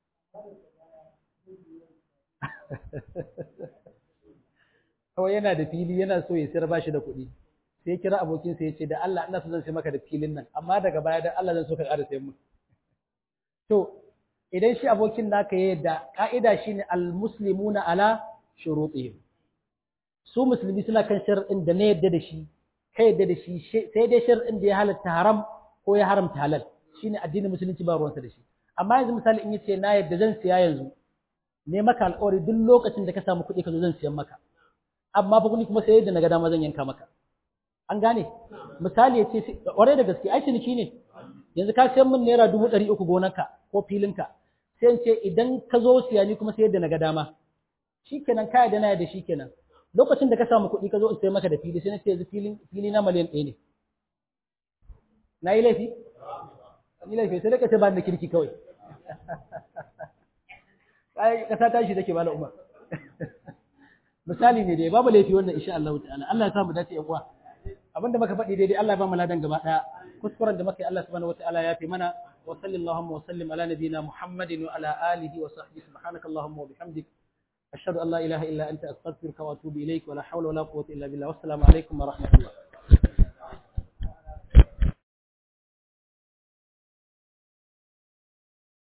kawai yana da fili yana so ya sayar bashi da kuɗi sai kira abokinsa ya ce da Allah ina so zan sai maka da filin nan amma daga baya da Allah zan so ka ƙara sayan mu to idan shi abokin naka ya yadda ka'ida shine al-muslimuna ala shurutihim su musulmi suna kan shar'in da na yadda da shi ka yadda da shi sai dai shar'in da ya halatta haram ko ya haramta halal shine addinin musulunci ba ruwansa da shi amma yanzu misali in yace na yadda zan siya yanzu ne maka alƙawari duk lokacin da ka samu kuɗi ka zo zan siyan maka amma fa kuma sai yadda na ga dama zan yanka maka an gane misali ya ce ƙwarai da gaske ai ciniki ne yanzu ka siyan min naira dubu ɗari uku gonarka ko filinka sai in ce idan ka zo siya ni kuma sai yadda na ga dama shikenan ka yadda na yadda shikenan lokacin da ka samu kuɗi ka zo in sai maka da fili sai na ce yanzu filin fili na miliyan ɗaya ne na yi laifi ni laifi sai ka ce ba da kirki kawai ai kasa tashi take bala umar misali ne dai babu laifi wannan insha Allah ta'ala Allah ya sa mu dace yan uwa abinda muka faɗi daidai Allah ya ba mu ladan gaba daya kuskuren da muka yi Allah subhanahu wataala ya fi mana wa sallallahu wa sallim ala nabiyyina Muhammadin wa ala alihi wa sahbihi subhanaka allahumma wa bihamdik ashhadu an la ilaha illa anta astaghfiruka wa atubu ilaik wa la hawla wa la quwwata illa billah wassalamu alaikum wa rahmatullah